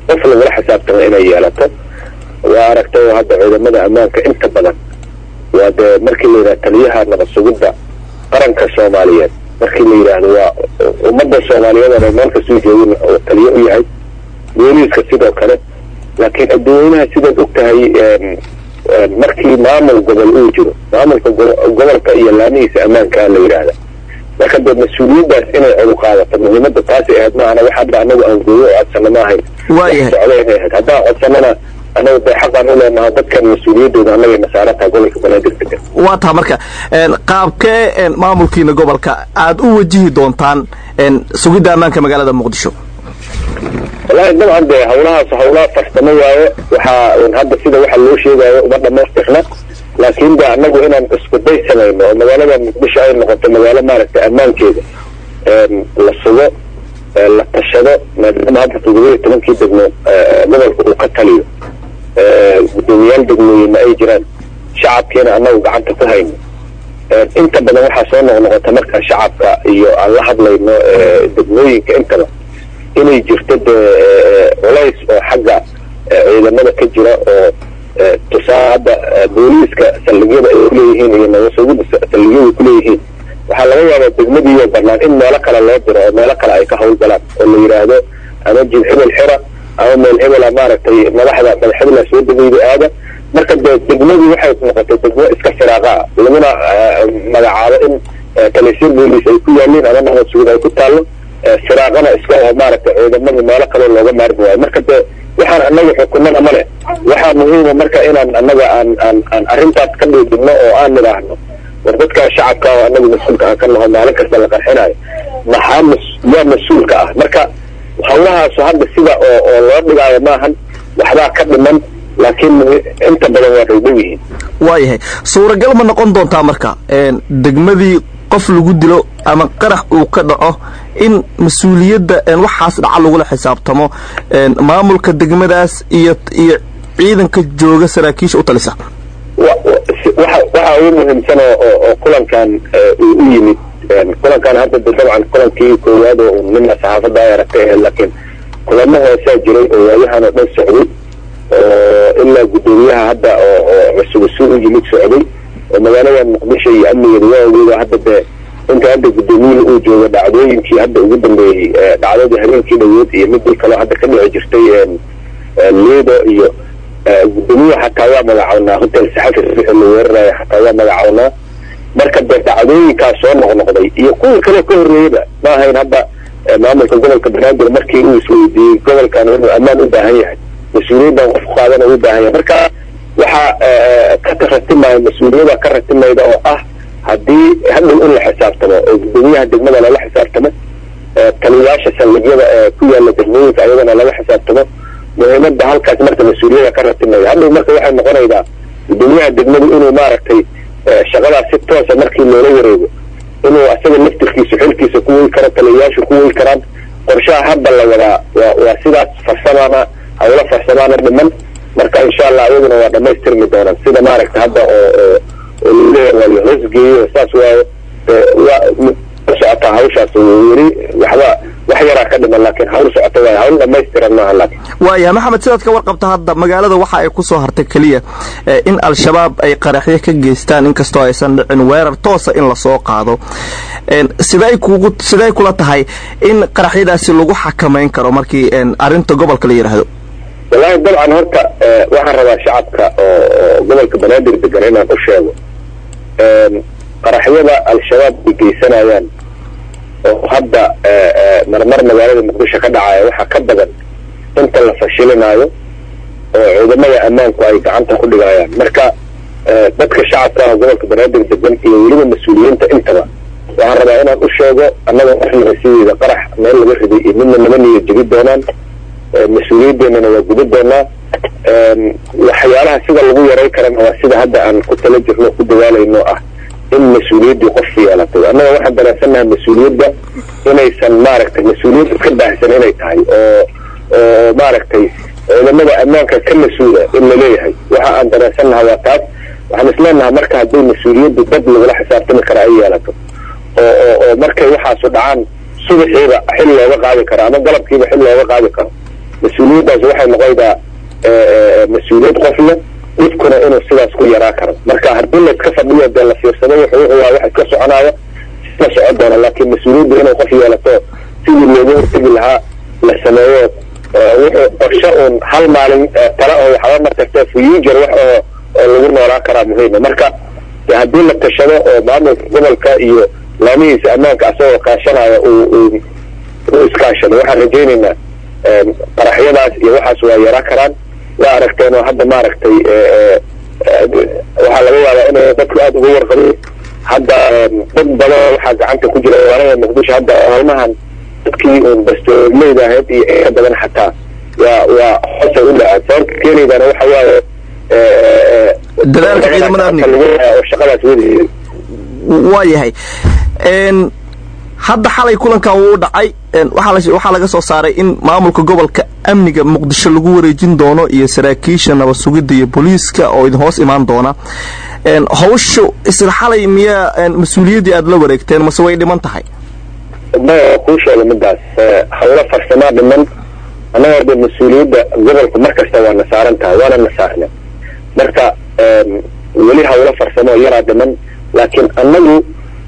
qof lagula xisaabtamo inay yeelato waa aragtay oo hadda ciidamada ammaanka inta badan waa dee markii la yidhaha taliyaha nabad sugidda qaranka soomaaliyeed markii la yidhaahdo waa ummadda soomaaliyeed oo meel kasoo jeedin oo taliye u yahay booliiska sidoo kale laakiin adduweynaha sidaad og tahay markii maamul gobol uu jiro maamulka gobolka iyo laamihiisa ammaankaa la yidhaahda marka dee mas-uuliyaddaas inay cadu qaadato muhiimadda taasay ahayd maahana wax hadda anagu aan gooyo oo codsano ma ahayn waayahay socda inay ahayd haddaan codsanana anagu dee xaqaan u leenaha dadkan mas-uuliyaddooda annagay nasaarataha gobolka banaadir degan waa taa marka qaabkee maamulkiina gobolka aad u wajihi doontaan sugidda ammaanka magaalada muqdisho wallaahi dabcan dee hawlahaas hawlaha farsamo waaye waxaa hadda sida waxa loo sheegayo uma dhamaystirna laakiin de annagu inaan isku day samayno oo magaalada muqdisho ay noqoto magaalo maaragtay ammaankeeda la sugo la tashado maadaama hadda toddoba iyo tobankii degmo gobolka uu ka taliyo guddoomiyaal degmooyinna ay jiraan shacabkiina annagu gacanta ku hayno inta badan waxaa soo noqnoqota marka shacabka iyo aan la hadlayno degmooyinka intaba inay jirto dee culays oo xagga ciidamada ka jira oo tusaale hadda booliiska saldhigyada ay kuleeyihiin iyo nabasugida saldhigyada kuleeyihiin waxaa laga yaabaa degmadiiyo banaan in meelo kale loo diro oo meelo kale ay ka hawlgalaan oo la yidhaahdo ama jid hebel xira ama meel hebela maaragtay madaxda madaxhebela soo degayda aada marka dee degmadii waxay noqotay degmo iska firaaqa ah laguna magacaabo in taleysir booliis ay ku yaaliin ama nabad sugid ay ku taallo firaaqana iska oo maaragtay ciidamadii meelo kaloo looga maarmi waayo marka dee waxaan annaga xukunada ma leh waxaa muhiima marka inaan annaga aan aan aan arrintaas ka dhiidhibno oo aan nidhaahno war dadkaa shacabka oo annaga mas-uulka aan ka naho maalin kasta la qarxinayo maxaa mas yaa mas-uulka ah marka hawlahaasu hadda sida oo oo loo dhigaayo maahan waxbaa ka dhiman laakiin inta badan waa dhowdhow yihiin waayahay suuragal ma noqon doontaa marka degmadii qof lagu dilo ama qarax uu ka dhaco in mas-uuliyadda waxaas dhaca lagula xisaabtamo maamulka degmadaas iyo iyo ciidanka jooga saraakiisha u talisa waxa ugu muhiimsan oo kulankan uu u yimid kulankan hadda dabcan kulankii koowaad oo nina saxaafadda ay aragtay ahayd laakiin kulamo hoosaa jiray oo waayahan oo dhan socday oo ilaa guddoomiyaha hadda oo cusub isu u yimid socday oo magaalada muqdisho iyo amnigeeda waa ogeeda hadda dee inta hadda guddoomiyuhu uu joogo dhacdooyinkii hadda ugu dambeeyey dhacdadii habeenkii dhaweed iyo midii kaloo hadda ka dhici jirtay liido iyo guddoomiyaha xataa waa magacawnaa hotel saxafi wixii la weerarayo xataa waa magacawnaa marka dee dhacdooyinkaas soo noqnoqday iyo kuwii kaloo ka horreeyaba ma ahayn hadda maamulka gobolka banaadir markii uu isweydiiyey gobolkan inuu ammaan u baahan yahay mas-uuliyaddan qof qaadana u baahan yahay marka waxaa ka ratimayo mas-uuliyada ka ratimayda oo ah haddii hadhow in la xisaabtamo oo guddoomiyaha degmada lala xisaabtamo taliyayaasha saldhigyada ee ku yaala degmooyinka ayagana lala xisaabtamo muhiimada halkaas marka mas-uuliyada ka ratimaya hadhow marka waxay noqonaydaa guddoomiyaha degmadu inuu maaragtay shaqadaas si toosa markii loola wareego inuu asaga laftirkiisu xilkiisa ku wey karo taliyayaashu ku wey karaan qorshaha hadda la wadaa waa waa sidaas farsamaana hawlo farsamaana dhiman marka insha allah ayaguna waa dhamaystirmi doonaan sida maaragta hadda oo oo oo laleeyahay waa la hoosgeeyo saas waaye waa socotaa hawshaas weli waxba wax yaraa ka dhiman laakiin hawl socota waaye hawl dhamaystiran maaha laakiin waaya maxamed sidaad ka warqabta hadda magaalada waxa ay ku soo hartay keliya in al-shabaab ay qaraxyo ka geystaan inkastoo aysan dhicin weerar toosa in lasoo qaado siday kugu siday kula tahay in qaraxyadaasi lagu xakamayn karo markii arrinta gobolka la yidhaahdo wallaahi dabcan horta waxaan rabaa shacabka oo gobolka banaadir degan inaan u sheego qaraxyada al-shabaab ay geysanayaan oo hadda marmar magaalada muqdisho ka dhacaya waxaa ka badan inta la fashilinaayo oo ciidamada ammaanku ay gacanta ku dhigayaan marka dadka shacabka ah gobolka banaadir degan iyo weliba mas-uuliyiinta intaba waxaan rabaa inaan u sheego annaga marnaba sideeda qarax meel laga riday iyo midna naba niyo jebi doonaan mas-uuliyadeennana waa guda doonaa waxyaalaha sida lagu yaray karana waa sida hadda aan ku tala jirno ku dadaalayno ah in mas-uuliyaddii qof yeelatay annaga waxaan dareensannahay mas-uuliyadda inaysan maaragtay mas-uuliyad iska baahsan inay tahay oo oo maaragtay ciidamada ammaanka ka mas-uula in laleeyahay waxa aan dareensannaha waa taas waxaan isleenahay marka haddii mas-uuliyaddu dad lagula xisaabtami kara ay yeelato oo oo oo markay waxaasu dhacaan subaxiiba xil looga qaadi karo ama galabkiiba xil looga qaadi karo mas-uuliyaddaas waxay noqonaydaa mas-uuliyad qofle dhibkuna inuu sidaas ku yaraa karo marka haddii la iska fadhiyo dee la fiirsado wuxuu wuxuu waa wax iska soconaaya la socon doona laakiin mas-uuliyadda inay qof yeelato sidii looga hortegi lahaa la sameeyo wuxuu qorshe uun hal maalin tale oo waxba markasta future wax oo oo lagu noolaa karaa muhiima marka de haddii la tashado oo maamulka gobolka iyo laamihiisa ammaanka asagoo kaashanaya uu uu u iskaashado waxaan rajaynaynaa qaraxyadaas iyo waxaas waa yaraa karaan waa aragteen oo hadda maaragtay waxaa laga yaabaa inay dadku aada uga warqabin hadda dad badan waxaa gacanta ku jira magaalada muqdisho hadda howlmahan dadkii uun bastooleyda ahayd iyo inka badan xataa waa waa hoosay u dhaceen sababta keenaydana waxa waaye dadaalka ciidamada amniga oo shaqadaas wadi waa yahay hadda xalay kulankan wuu dhacay waxaa laga soo saaray in maamulka gobolka amniga muqdisho lagu wareejin doono iyo saraakiisha nabad sugidda iyo booliiska oo idin hoos imaan doona hawshu isla xalay miyaa mas-uuliyaddii aada la wareegteen mase way dhiman tahay maya kuu sheega midaas hawlo farsamaa dhiman annagoo de mas-uuliyadda gobolka mar kasta waa na saaran tahay waana na saarna marka weli hawlo farsamo yaraa dhiman laakiin annagu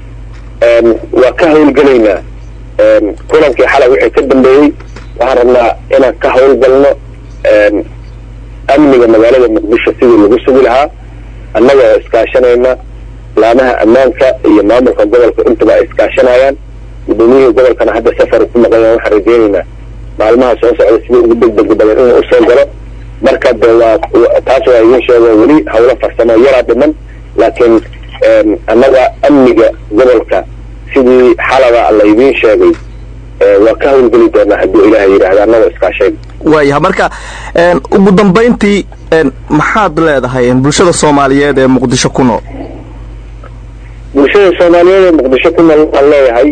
waa ka hawlgelaynaa kulankii xalay wixii ka dambeeyey waxaan rabnaa inaan ka hawlgalno amniga magaalada muqdisho sidii lagu sugi lahaa annaga oo iskaashanayna laamaha ammaanka iyo maamulka gobolka intaba ay iskaashanayaan gudoomiyihii gobolkana hadda safar ku maqayan waxaan rajaynaynaa maalmaha soo socda sida ugu degdega badan inuu usoo galo marka de waa taas waa idiin sheego weli hawlo farsamo yaraa dhiman laakiin annaga amniga gobolka sidii xalaba la idiin sheegay waa ka hawlgeli doonaa hadduu ilaaha yidhaahda annagoo iskaashayn waayaha marka ugu dambayntii maxaad leedahay bulshada soomaaliyeed ee muqdisho ku nool bulshada soomaaliyeed ee muqdisho ku nool waxaan leeyahay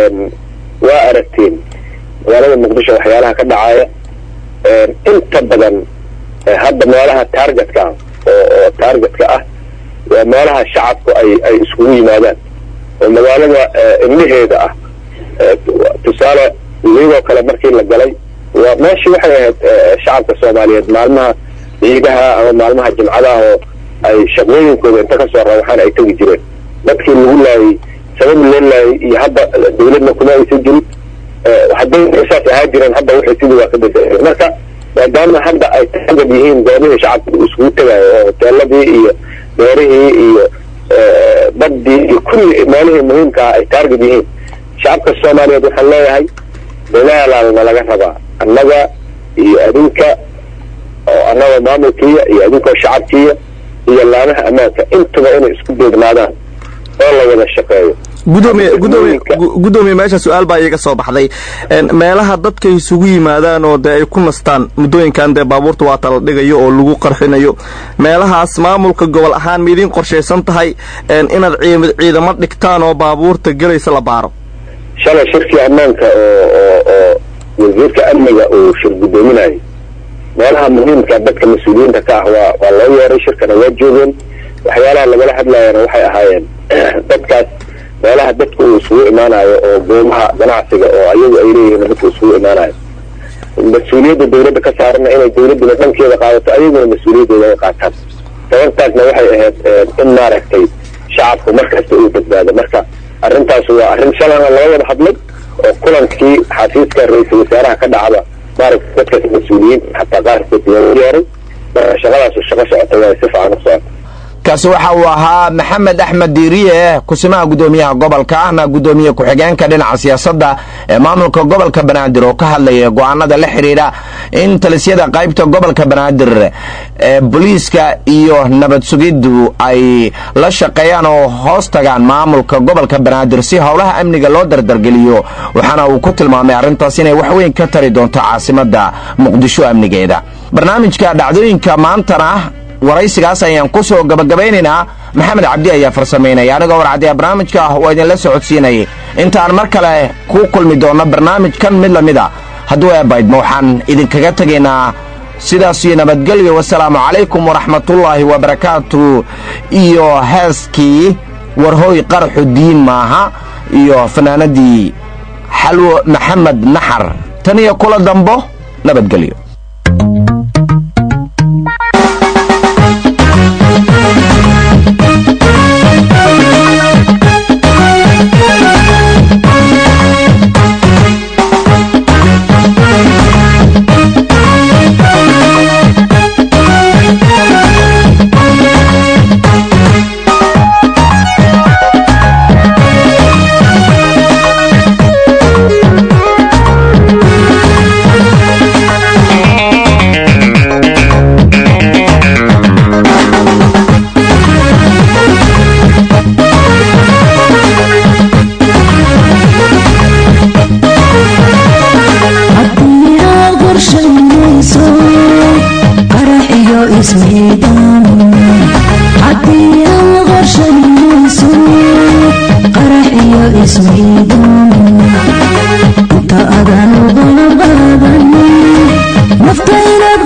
waa aragteen magaalada muqdisho waxyaalaha ka dhacaya inta badan hadda meelaha taargetka ah oo oo taargetka ah waa meelaha shacabku ay ay iskugu yimaadaan oo magaalada indhaheeda ah tusaale iyagoo kale markii la galay waa meeshii waxay ahayd shacabka soomaaliyeed maalmaha ciidaha ama maalmaha jimcadaha oo ay shaqooyinkooda inta kasoo rawaxaan ay tegi jireen dadkii lagu laayay sabab loo laayay iyo hadda dawladna kuma aysan jirin hadday saas ahaa jireen hadda waxay sidii waa ka bedeleen marka maadaama hadda ay taagad yihiin goobihii shacabka iskugu tegayo oo hoteeladii iyo beerihii iyo baddii iyo kulli meelihii muhiimka ah ay taargad yihiin shacabka soomaaliyeed waxaan leeyahay dadaalaalna laga rabaa annaga iyo adinka oo annaga maamulkiiya iyo adinkoo shacabkiiya iyo laamaha ammaanka intuba inay isku deegnaadaan oo la wada shaqeeyo gudoomiye gudoomiye gudoomiye meesha su-aal baa iiga soo baxday meelaha dadka isugu yimaadaan oo dee ay ku nastaan muddooyinkan dee baabuurta waata la dhigayo oo lagu qarxinayo meelahaas maamulka gobol ahaan ma idiin qorshaysan tahay inaad ciidamo dhigtaan oo baabuurta gelaysa la baaro shalay shirkii ammaanka oo oo oo wasiirka amniga uu shir guddoominayay meelaha muhiimka dadka mas-uuliyiinta ka ah waa waa loo yeeray shirkana waa joogeen waxyaalaha lagala hadlayana waxay ahaayeen dadkaas meelaha dadku uu isugu imaanayo oo goobaha ganacsiga oo ayagu ay leeyihiin dadku isugu imaanayo mas-uuliyadda dawladda ka saarana inay dawladduna dhankeeda qaadato ayaguna mas-uuliyadooda ay qaataan sababtaasna waxay ahayd in maaragtay shacabku mar kasta uu badbaado marka arrintaas waa arrin shalana laga wada hadlay oo kulankii xafiiska ra-iisul wasaaraha ka dhacda maaragtay dadkaas mas-uuliyiinta xataa qaarkood loogu yeeray marka shaqadaas shaqo socota waa si fiican u socota kaasi waxa uu ahaa maxamed axmed diiriye kusimaha guddoomiyaha gobolka ahna guddoomiye ku-xigeenka dhinaca siyaasadda ee maamulka gobolka banaadir oo ka hadlaya go'aanada la xidhiidha in talisyada qaybta gobolka banaadir ee booliiska iyo nabad sugiddu ay la shaqeeyaan oo hoos tagaan maamulka gobolka banaadir si howlaha amniga loo dardargeliyo waxaana uu ku tilmaamay arrintaas inay wax weyn ka tari doonto caasimadda muqdisho amnigeeda barnaamijka dhacdooyinka maantana waraysigaas ayaan ku soo gabagabaynaynaa maxamed cabdi ayaa farsamaynaya anigoo warcadiya barnaamijka ah oo idinla socodsiinayay intaan mar kale ku kulmi doonno barnaamijkan mid lamid a hadduu eebaydma waxaan idinkaga tegaynaa sidaas iyo nabadgelyo wasalaamu calaykum waraxmatullaahi wabarakaatu iyo heeskii warhooy qaraxu diin maaha iyo fanaanadii xalwo maxamed naxar tan iyo kula dambo nabadgelyo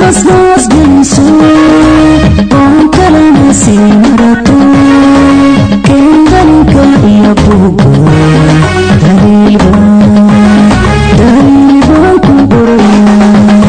qasnaas geliso oon kalena sii marato keendalinka iyo buuga daliilba daliilbaan ku qoraya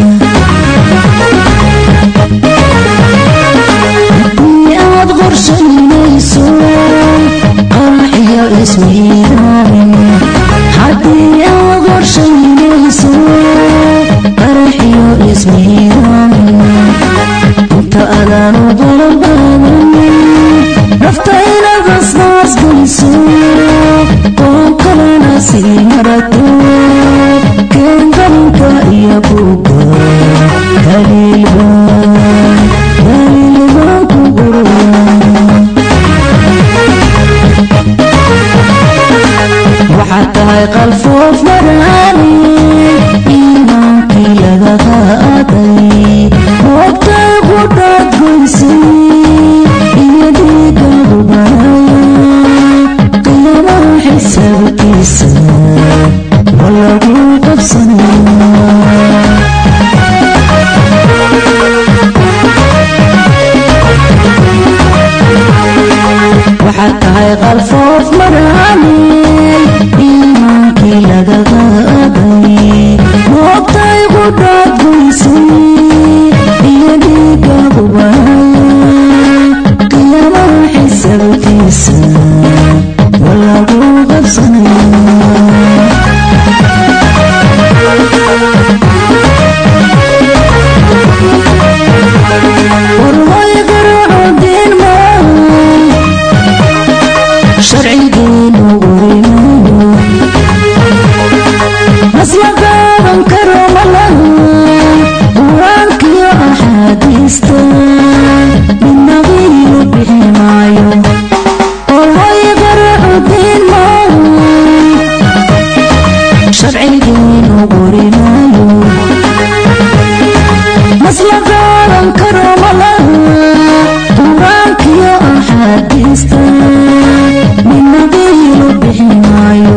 haddii aad qorshaynayso qaraxiyo ismiidaamin haddii aad qorshaynayso qaraxiyo ismiidaamin inta adaanu dalabaadan nafta inaad asnaas geliso oo kalena sii marato keendalinka iyo buuga daliilbaan daliilbaan ku qoraya waxaad tahay qalfoof maraani iimaankii laga qaaday hoogtay qudhaad goysay iyo dhiigaadu banaya qiyaamaha xisaabtiisa ma lagu qabsanaya waxaad tahay qalfoof maraani iimaankii laga qaaday moogtay qudhaad goysay iyo dhiigaadu banaya qiyaamaha xisaabtiisa ma lagu qabsanaya warway garaaco diin maa sharcigeenu urimayo masla qaadan karo malaha qur-aankiyo axaadiista midna qiilo bixi maayo warway garaaco diin maa sharcigeenu urimayo masla qaadan karo malaha qur-aankiyo axaadiista midna qiilo bixi maayo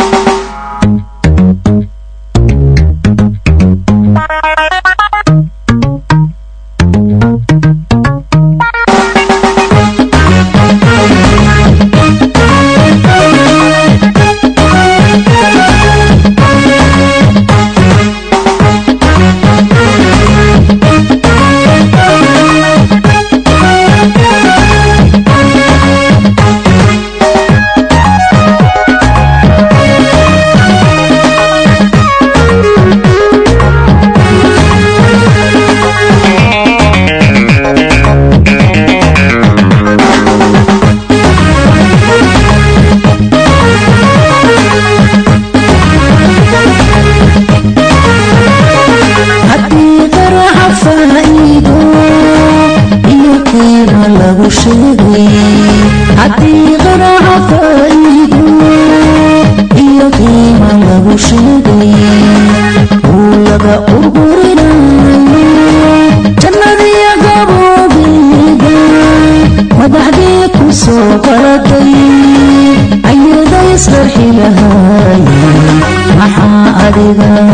haddii qaraxa faa'iido iyo qiimo lagu sheegay haddii qaraxa faa'iido iyo qiimo lagu sheegay uu laga urburinayo jannadiyo gaboobeeda madaxdii ku soo qaladay ayada isqarxi lahaayeen maxaa adiga